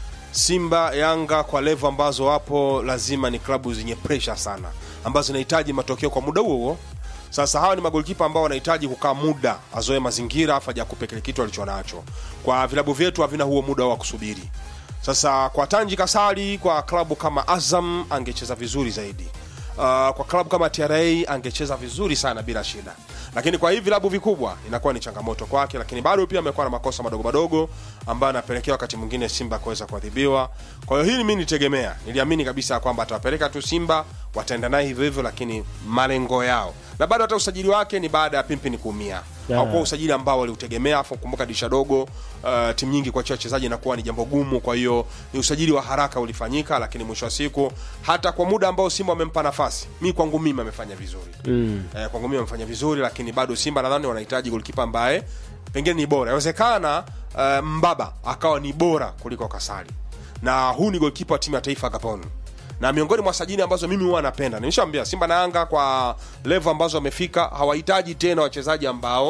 Speaker 2: simba yanga kwa levo ambazo wapo lazima ni klabu zenye presha sana ambazo zinahitaji matokeo kwa muda huo huo sasa hawa ni magolkipa ambao wanahitaji kukaa muda azoe mazingira afu aje akupe kile kitu alichonacho kwa vilabu vyetu havina huo muda wa kusubiri sasa kwa tanji kasali kwa klabu kama azam angecheza vizuri zaidi uh, kwa klabu kama tra angecheza vizuri sana bila shida lakini kwa hivi vilabu vikubwa inakuwa ni changamoto kwake lakini bado pia amekuwa na makosa madogo madogo ambayo anapelekea wakati mwingine simba kuweza kuadhibiwa kwa hiyo hili mi nitegemea niliamini kabisa kwamba atawapeleka tu simba wataenda naye hivyo hivyo lakini malengo yao na bado hata usajili wake ni baada ya pimpini kuumia
Speaker 1: Yeah.
Speaker 2: haukuwa usajili ambao waliutegemea afu kumbuka dirisha dogo uh, timu nyingi kuachia wachezaji inakuwa ni jambo gumu kwa hiyo ni usajili wa haraka ulifanyika lakini mwisho wa siku hata kwa muda ambao simba wamempa nafasi mi kwangu mimi amefanya vizuri mm. eh, kwangu mimi amefanya vizuri lakini bado simba nadhani wanahitaji golkipa ambaye pengine ni bora inawezekana uh, mbaba akawa ni bora kuliko kasali na huu ni golkipa wa timu ya taifa gabon na miongoni mwa sajili ambazo mimi huwa napenda nimeshaambia simba na yanga kwa levo ambazo wamefika hawahitaji tena wachezaji ambao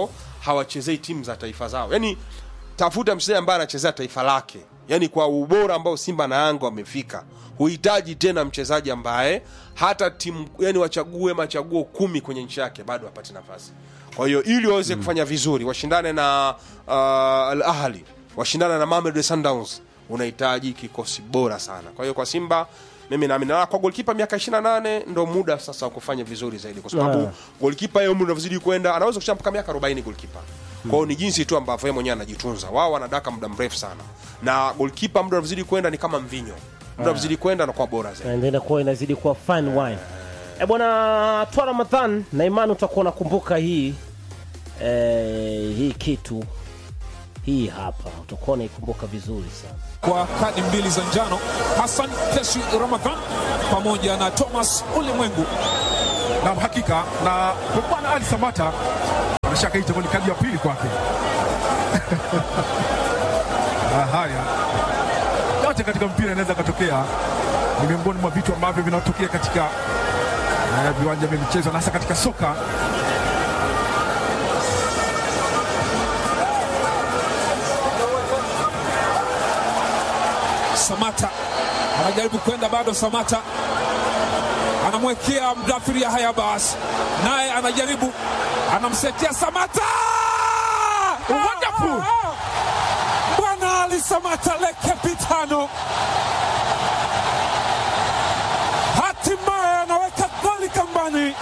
Speaker 2: hawachezei timu za taifa zao yani tafuta mchezaji ambaye anachezea taifa lake yani kwa ubora ambao simba na yanga wamefika huhitaji tena mchezaji ambaye hata timu yani wachague machaguo kumi kwenye nchi yake bado hapati nafasi kwa hiyo ili waweze kufanya vizuri washindane na uh, al ahli washindane na Mamelodi Sundowns unahitaji kikosi bora sana kwa hiyo kwa simba mimi naamini na kwa golkipa miaka 28 ndo muda sasa wa kufanya vizuri zaidi kwa sababu
Speaker 1: Ah.
Speaker 2: golkipa yeye umri unavyozidi kwenda anaweza kucheza mpaka miaka 40 golkipa kwa hiyo ni jinsi tu ambavyo yeye mwenyewe anajitunza wao wanadaka muda mrefu sana na golkipa muda unavyozidi kwenda ni kama mvinyo muda unavyozidi kwenda anakuwa bora zaidi
Speaker 1: naendelea kuwa inazidi kuwa fine wine e bwana twa ramadhan na imani utakuwa unakumbuka hii eh, hii kitu hii hapa utakuwa unaikumbuka vizuri sana
Speaker 4: kwa kadi mbili za njano Hassan Keshi Ramadhan pamoja na Thomas Ulimwengu.
Speaker 5: na hakika na kwa bwana Ali Samata anashaka hii itakuwa ni kadi ya pili kwake. Ah, haya yote katika mpira inaweza katokea, ni miongoni mwa vitu ambavyo vinatokea katika eh, viwanja vya michezo na hasa katika soka.
Speaker 4: Samata anajaribu kwenda bado, Samata anamwekea Mdafiri ya haya basi, naye anajaribu anamsetia Samata. Wonderful! Bwana Ali Samata le capitano hatimaye anaweka goli kambani.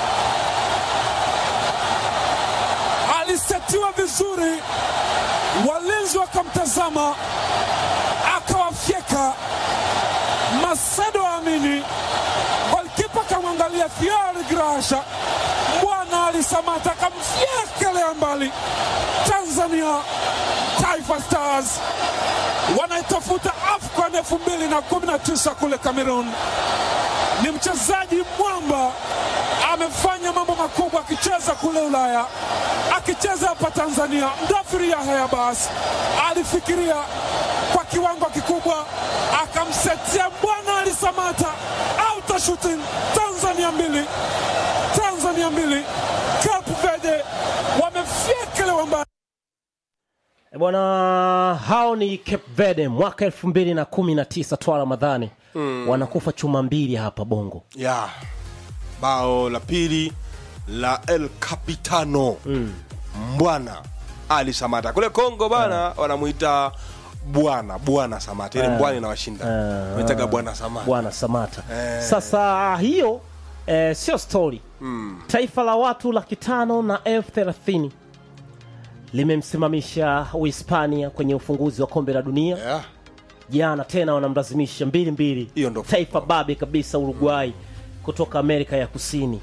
Speaker 4: Alisetiwa vizuri, walinzi wakamtazama akawafyeka Macedo Amini, golkipa kamwangalia Fiori Grasha, bwana Ali Samata akamfyekelea mbali. Tanzania Taifa Stars wanaitafuta AFCON 2019 kule Cameroon. Ni mchezaji mwamba, amefanya mambo makubwa akicheza kule Ulaya, akicheza hapa Tanzania. Mdafiri Yahya Abbas alifikiria kwa kiwango kikubwa, akamsetia bwana Ali Samata, auto shooting. Tanzania mbili, Tanzania mbili, Cape Verde wamefyekelewa mbali.
Speaker 1: E bwana hao ni Cape Verde mwaka elfu mbili na kumi na tisa twa ramadhani mm. wanakufa chuma mbili hapa bongo
Speaker 2: ya bao la pili la el capitano mm. mbwana ali samata kule kongo bana wanamuita bwana bwana samata ile mbwana inawashinda
Speaker 1: Eh,
Speaker 2: wanaitaga bwana samata
Speaker 1: bwana samata
Speaker 2: Eh.
Speaker 1: sasa hiyo eh, sio stori mm. taifa la watu laki tano na elfu thelathini limemsimamisha uhispania kwenye ufunguzi wa kombe la dunia
Speaker 2: yeah.
Speaker 1: jana tena wanamlazimisha mbili mbili
Speaker 2: Hiyo ndo
Speaker 1: taifa
Speaker 2: football.
Speaker 1: babe kabisa uruguay kutoka amerika ya kusini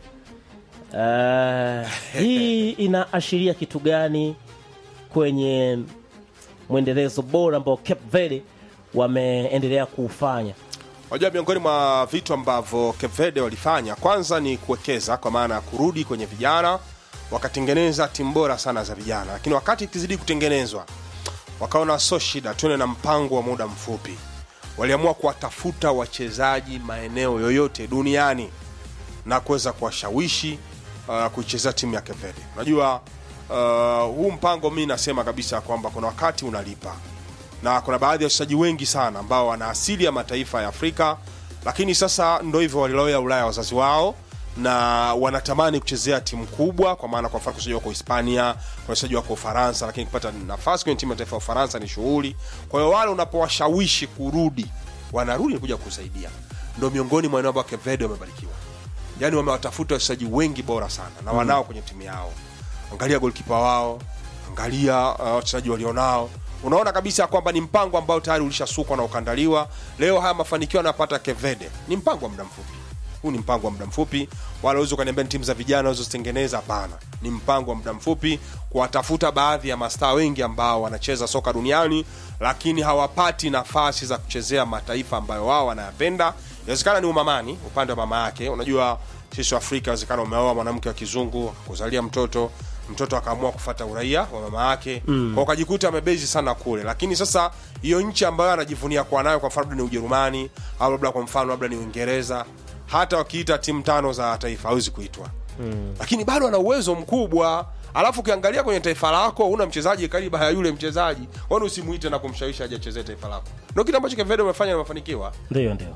Speaker 1: uh, hii inaashiria kitu gani kwenye mwendelezo bora ambao cape verde wameendelea kuufanya
Speaker 2: Wajua, miongoni mwa vitu ambavyo Cape Verde walifanya kwanza ni kuwekeza, kwa maana ya kurudi kwenye vijana, wakatengeneza timu bora sana za vijana, lakini wakati ikizidi kutengenezwa wakaona so shida, tuende na mpango wa muda mfupi. Waliamua kuwatafuta wachezaji maeneo yoyote duniani na kuweza kuwashawishi uh, kuichezea timu ya Cape Verde. Unajua uh, huu mpango mi nasema kabisa kwamba kuna wakati unalipa na kuna baadhi ya wachezaji wengi sana ambao wana asili ya mataifa ya Afrika, lakini sasa ndo hivyo walilowea Ulaya wazazi wao na wanatamani kuchezea timu kubwa, kwa maana kwa mfano wachezaji wako Hispania, kuna wachezaji wako Ufaransa, lakini kupata nafasi kwenye timu ya taifa ya Ufaransa ni shughuli. Kwa hiyo wale unapowashawishi kurudi, wanarudi kuja kusaidia. Ndo miongoni mwa eneo ambao Cape Verde wamebarikiwa, yaani wamewatafuta wachezaji wengi bora sana na wanao kwenye timu yao. Angalia golkipa wao, angalia uh, wachezaji walionao unaona kabisa kwamba ni mpango ambao tayari ulishasukwa na ukandaliwa. Leo haya mafanikio yanapata Cape Verde ni mpango wa muda mfupi. Huu ni mpango wa muda mfupi, wala uwezi ukaniambia ni timu za vijana uzozitengeneza. Hapana, ni mpango wa muda mfupi kuwatafuta baadhi ya mastaa wengi ambao wanacheza soka duniani, lakini hawapati nafasi za kuchezea mataifa ambayo wao wanayapenda. Inawezekana ni umamani upande wa mama yake. Unajua sisi wa Afrika, inawezekana umeoa mwanamke wa kizungu akuzalia mtoto mtoto akaamua kufata uraia wa mama yake mm. kwa ukajikuta amebezi sana kule, lakini sasa hiyo nchi ambayo anajivunia kuwa nayo, kwa mfano labda ni Ujerumani au labda kwa mfano labda ni Uingereza, hata wakiita timu tano za taifa hawezi kuitwa mm. lakini bado ana uwezo mkubwa, alafu ukiangalia kwenye taifa lako una mchezaji kariba ya yule mchezaji kwani usimuite na kumshawishi aje achezee taifa lako ndio kitu ambacho kevede umefanya na mafanikiwa
Speaker 1: ndio ndio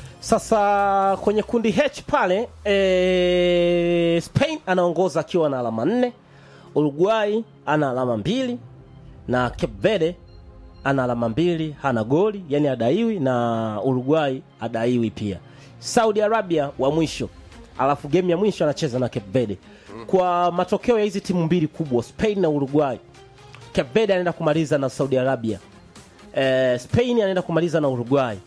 Speaker 1: sasa kwenye kundi h pale e, spain anaongoza akiwa na alama nne uruguay ana alama mbili na cape verde ana alama mbili hana goli yani adaiwi na uruguay adaiwi pia saudi arabia wa mwisho alafu game ya mwisho anacheza na cape verde kwa matokeo ya hizi timu mbili kubwa spain na uruguay cape verde anaenda kumaliza na saudi arabia eh, spain anaenda kumaliza na uruguay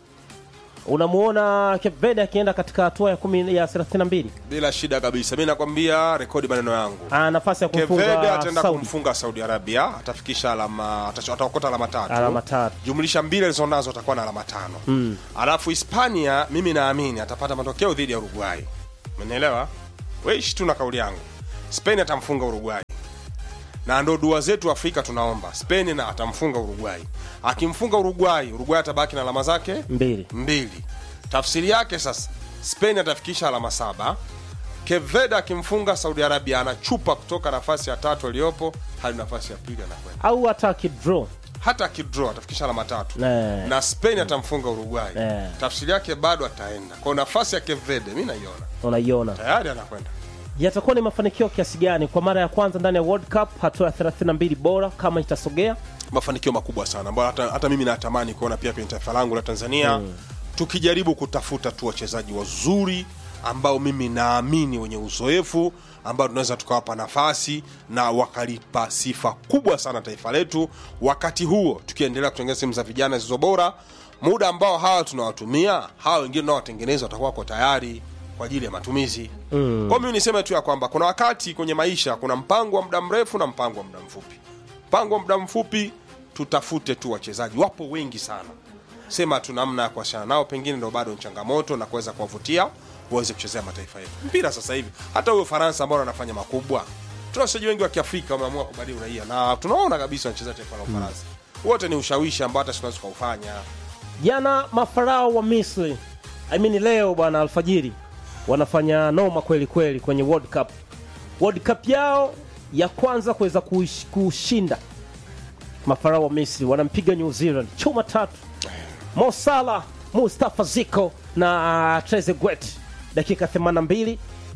Speaker 1: unamuona cape verde akienda katika hatua ya kumi ya 32
Speaker 2: bila shida kabisa mi nakwambia rekodi maneno yangu
Speaker 1: ana nafasi ya
Speaker 2: kevede
Speaker 1: kumfunga
Speaker 2: ataenda
Speaker 1: Saudi.
Speaker 2: kumfunga saudi arabia atafikisha alama atacho- ataokota alama tatu
Speaker 1: Alama tatu.
Speaker 2: jumlisha mbili alizonazo atakuwa na alama tano mm. alafu hispania mimi naamini atapata matokeo dhidi ya uruguay umenielewa weishi tu na kauli yangu spain atamfunga uruguay na ndo dua zetu afrika tunaomba spain na atamfunga uruguay akimfunga uruguay uruguay atabaki na alama zake
Speaker 1: mbili
Speaker 2: mbili tafsiri yake sasa spain atafikisha alama saba keveda akimfunga saudi arabia anachupa kutoka nafasi ya tatu aliyopo hadi nafasi ya pili anakwenda
Speaker 1: au hata akidraw
Speaker 2: hata akidraw atafikisha alama tatu
Speaker 1: Ne.
Speaker 2: na spain atamfunga uruguay
Speaker 1: Eh.
Speaker 2: tafsiri yake bado ataenda kwa nafasi ya kevede mi naiona
Speaker 1: unaiona
Speaker 2: tayari anakwenda
Speaker 1: yatakuwa ni mafanikio kiasi gani kwa mara ya kwanza ndani ya world cup hatua ya 32 bora kama itasogea
Speaker 2: mafanikio makubwa sana ambayo hata, hata mimi natamani kuona pia kwenye taifa langu la tanzania mm. tukijaribu kutafuta tu wachezaji wazuri ambao mimi naamini wenye uzoefu ambao tunaweza tukawapa nafasi na wakalipa sifa kubwa sana taifa letu wakati huo tukiendelea kutengeneza timu za vijana zilizo bora muda ambao hawa tunawatumia hawa wengine unaowatengeneza watakuwa wako tayari kwa ajili ya matumizi mm. kwa mimi niseme tu ya kwamba kuna wakati kwenye maisha kuna mpango wa muda mrefu na mpango wa muda mfupi mpango wa muda mfupi tutafute tu wachezaji wapo wengi sana sema tu namna ya kuwasiliana nao pengine ndo bado ni changamoto na kuweza kuwavutia waweze kuchezea mataifa yetu mpira sasa hivi hata huyo faransa ambao wanafanya makubwa tuna wachezaji wengi wa kiafrika wameamua kubadili uraia na tunaona kabisa wanacheza taifa la ufaransa wote ni ushawishi ambao hata tunaweza tukaufanya
Speaker 1: jana mafarao wa misri I mean leo bwana alfajiri wanafanya noma kweli kweli kwenye world cup world cup yao ya kwanza kuweza kuish- kushinda mafarao wa misri wanampiga new zealand chuma tatu mo Salah, mustafa ziko na trezeguet dakika 82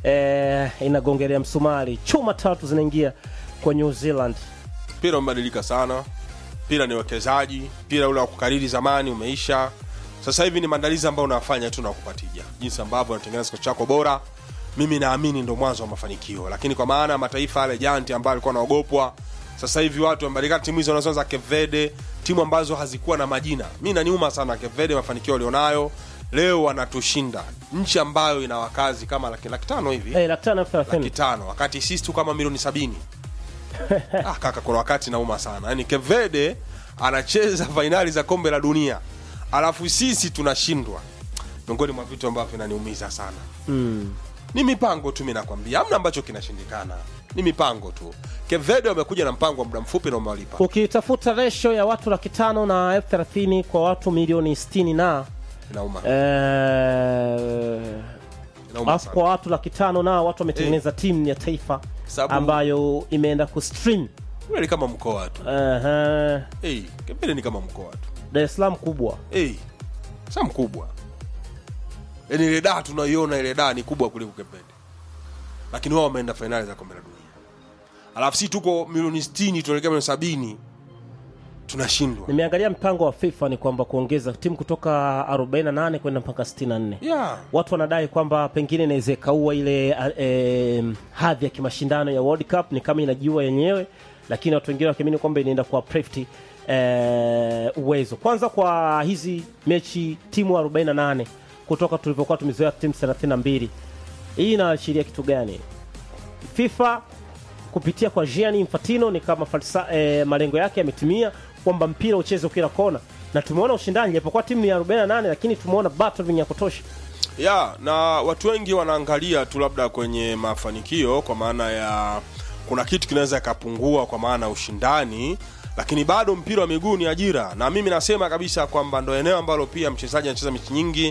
Speaker 1: eh, inagongelea msumari chuma tatu zinaingia kwa new zealand
Speaker 2: mpira umebadilika sana mpira ni uwekezaji mpira ule wa kukariri zamani umeisha sasa hivi ni maandalizi ambayo unafanya tu na kupatija jinsi ambavyo unatengeneza kikosi chako bora mimi naamini ndo mwanzo wa mafanikio lakini kwa maana ya mataifa yale janti ambayo alikuwa anaogopwa sasa hivi watu wamebadilika timu hizo unazo za kevede timu ambazo hazikuwa na majina mi naniuma sana kevede mafanikio walionayo leo wanatushinda nchi ambayo ina wakazi kama laki, laki tano hivi
Speaker 1: eh, laki tano elfu
Speaker 2: laki
Speaker 1: thelathini
Speaker 2: tano wakati sisi tu kama milioni sabini ah, kaka kuna wakati nauma sana yani kevede anacheza fainali za kombe la dunia alafu sisi tunashindwa miongoni mwa vitu ambavyo vinaniumiza sana
Speaker 1: mm.
Speaker 2: ni mipango tu mi nakwambia amna ambacho kinashindikana ni mipango tu kevede wamekuja na mpango wa muda mfupi na umewalipa
Speaker 1: ukitafuta resho ya watu laki tano na elfu thelathini kwa watu milioni sitini na
Speaker 2: inauma
Speaker 1: eh,
Speaker 2: inauma
Speaker 1: alafu
Speaker 2: sana
Speaker 1: kwa watu laki tano na watu wametengeneza timu ya taifa
Speaker 2: Sababu-
Speaker 1: ambayo imeenda kustream
Speaker 2: Ule ni kama mkoa tu
Speaker 1: uh,
Speaker 2: hey, kevede ni kama mkoa tu
Speaker 1: dar es salaam kubwa
Speaker 2: hey, sa mkubwa yani ile daa tunaiona ile daa ni kubwa kuliko kepende lakini wao wameenda fainali za kombe la dunia alafu si tuko milioni 60 tunaelekea milioni sabini tunashindwa
Speaker 1: nimeangalia mpango wa fifa ni kwamba kuongeza timu kutoka 48 kwenda mpaka 64
Speaker 2: yeah.
Speaker 1: watu wanadai kwamba pengine inaweza ikaua ile eh, hadhi ya kimashindano ya world cup ni kama inajiua yenyewe lakini watu wengine wakiamini kwamba inaenda kuwa prefti eh, uwezo kwanza kwa hizi mechi timu 48 kutoka tulivyokuwa tumezoea timu 32 hii inaashiria kitu gani fifa kupitia kwa Gianni Infantino ni kama falsa, eh, malengo yake yametimia kwamba mpira ucheze kila kona na tumeona ushindani japokuwa timu ni 48 lakini tumeona battling ya kutosha
Speaker 2: ya na watu wengi wanaangalia tu labda kwenye mafanikio kwa maana ya kuna kitu kinaweza ikapungua kwa maana ya ushindani lakini bado mpira wa miguu ni ajira na mimi nasema kabisa kwamba ndo eneo ambalo pia mchezaji anacheza mechi nyingi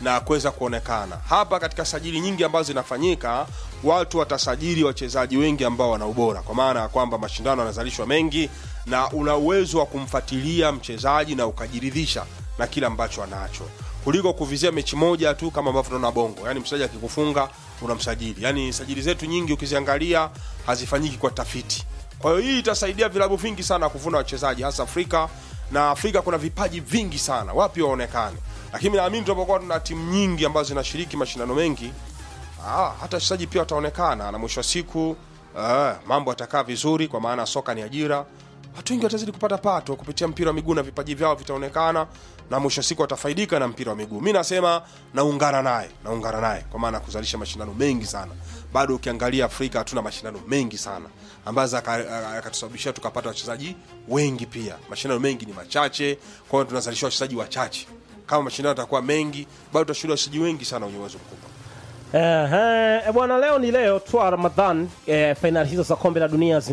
Speaker 2: na kuweza kuonekana hapa katika sajili nyingi ambazo zinafanyika watu watasajili wachezaji wengi ambao wana ubora kwa maana ya kwamba mashindano yanazalishwa mengi na una uwezo wa kumfuatilia mchezaji na ukajiridhisha na kile ambacho anacho kuliko kuvizia mechi moja tu kama ambavyo tunaona bongo yani mchezaji akikufunga unamsajili yani sajili zetu nyingi ukiziangalia hazifanyiki kwa tafiti kwa hiyo hii itasaidia vilabu vingi sana kuvuna wachezaji hasa afrika na afrika kuna vipaji vingi sana wapi waonekane lakini naamini tunapokuwa tuna timu nyingi ambazo zinashiriki mashindano mengi ah, hata wachezaji pia wataonekana na mwisho wa siku ah, mambo yatakaa vizuri kwa maana soka ni ajira watu wengi watazidi kupata pato kupitia mpira wa miguu na vipaji vyao vitaonekana na mwisho wa siku watafaidika na mpira wa miguu mi nasema naungana naye naungana naye kwa maana ya kuzalisha mashindano mengi sana bado ukiangalia afrika hatuna mashindano mengi sana ambazo akatusababishia tukapata wachezaji wengi pia mashindano mengi ni machache kwa hiyo tunazalisha wachezaji wachache kama mashindano yatakuwa mengi bado tutashuhudia wachezaji wengi sana wenye uwezo mkubwa
Speaker 1: Ehe, bwana leo ni leo twa ramadhan eh, fainali hizo za kombe la dunia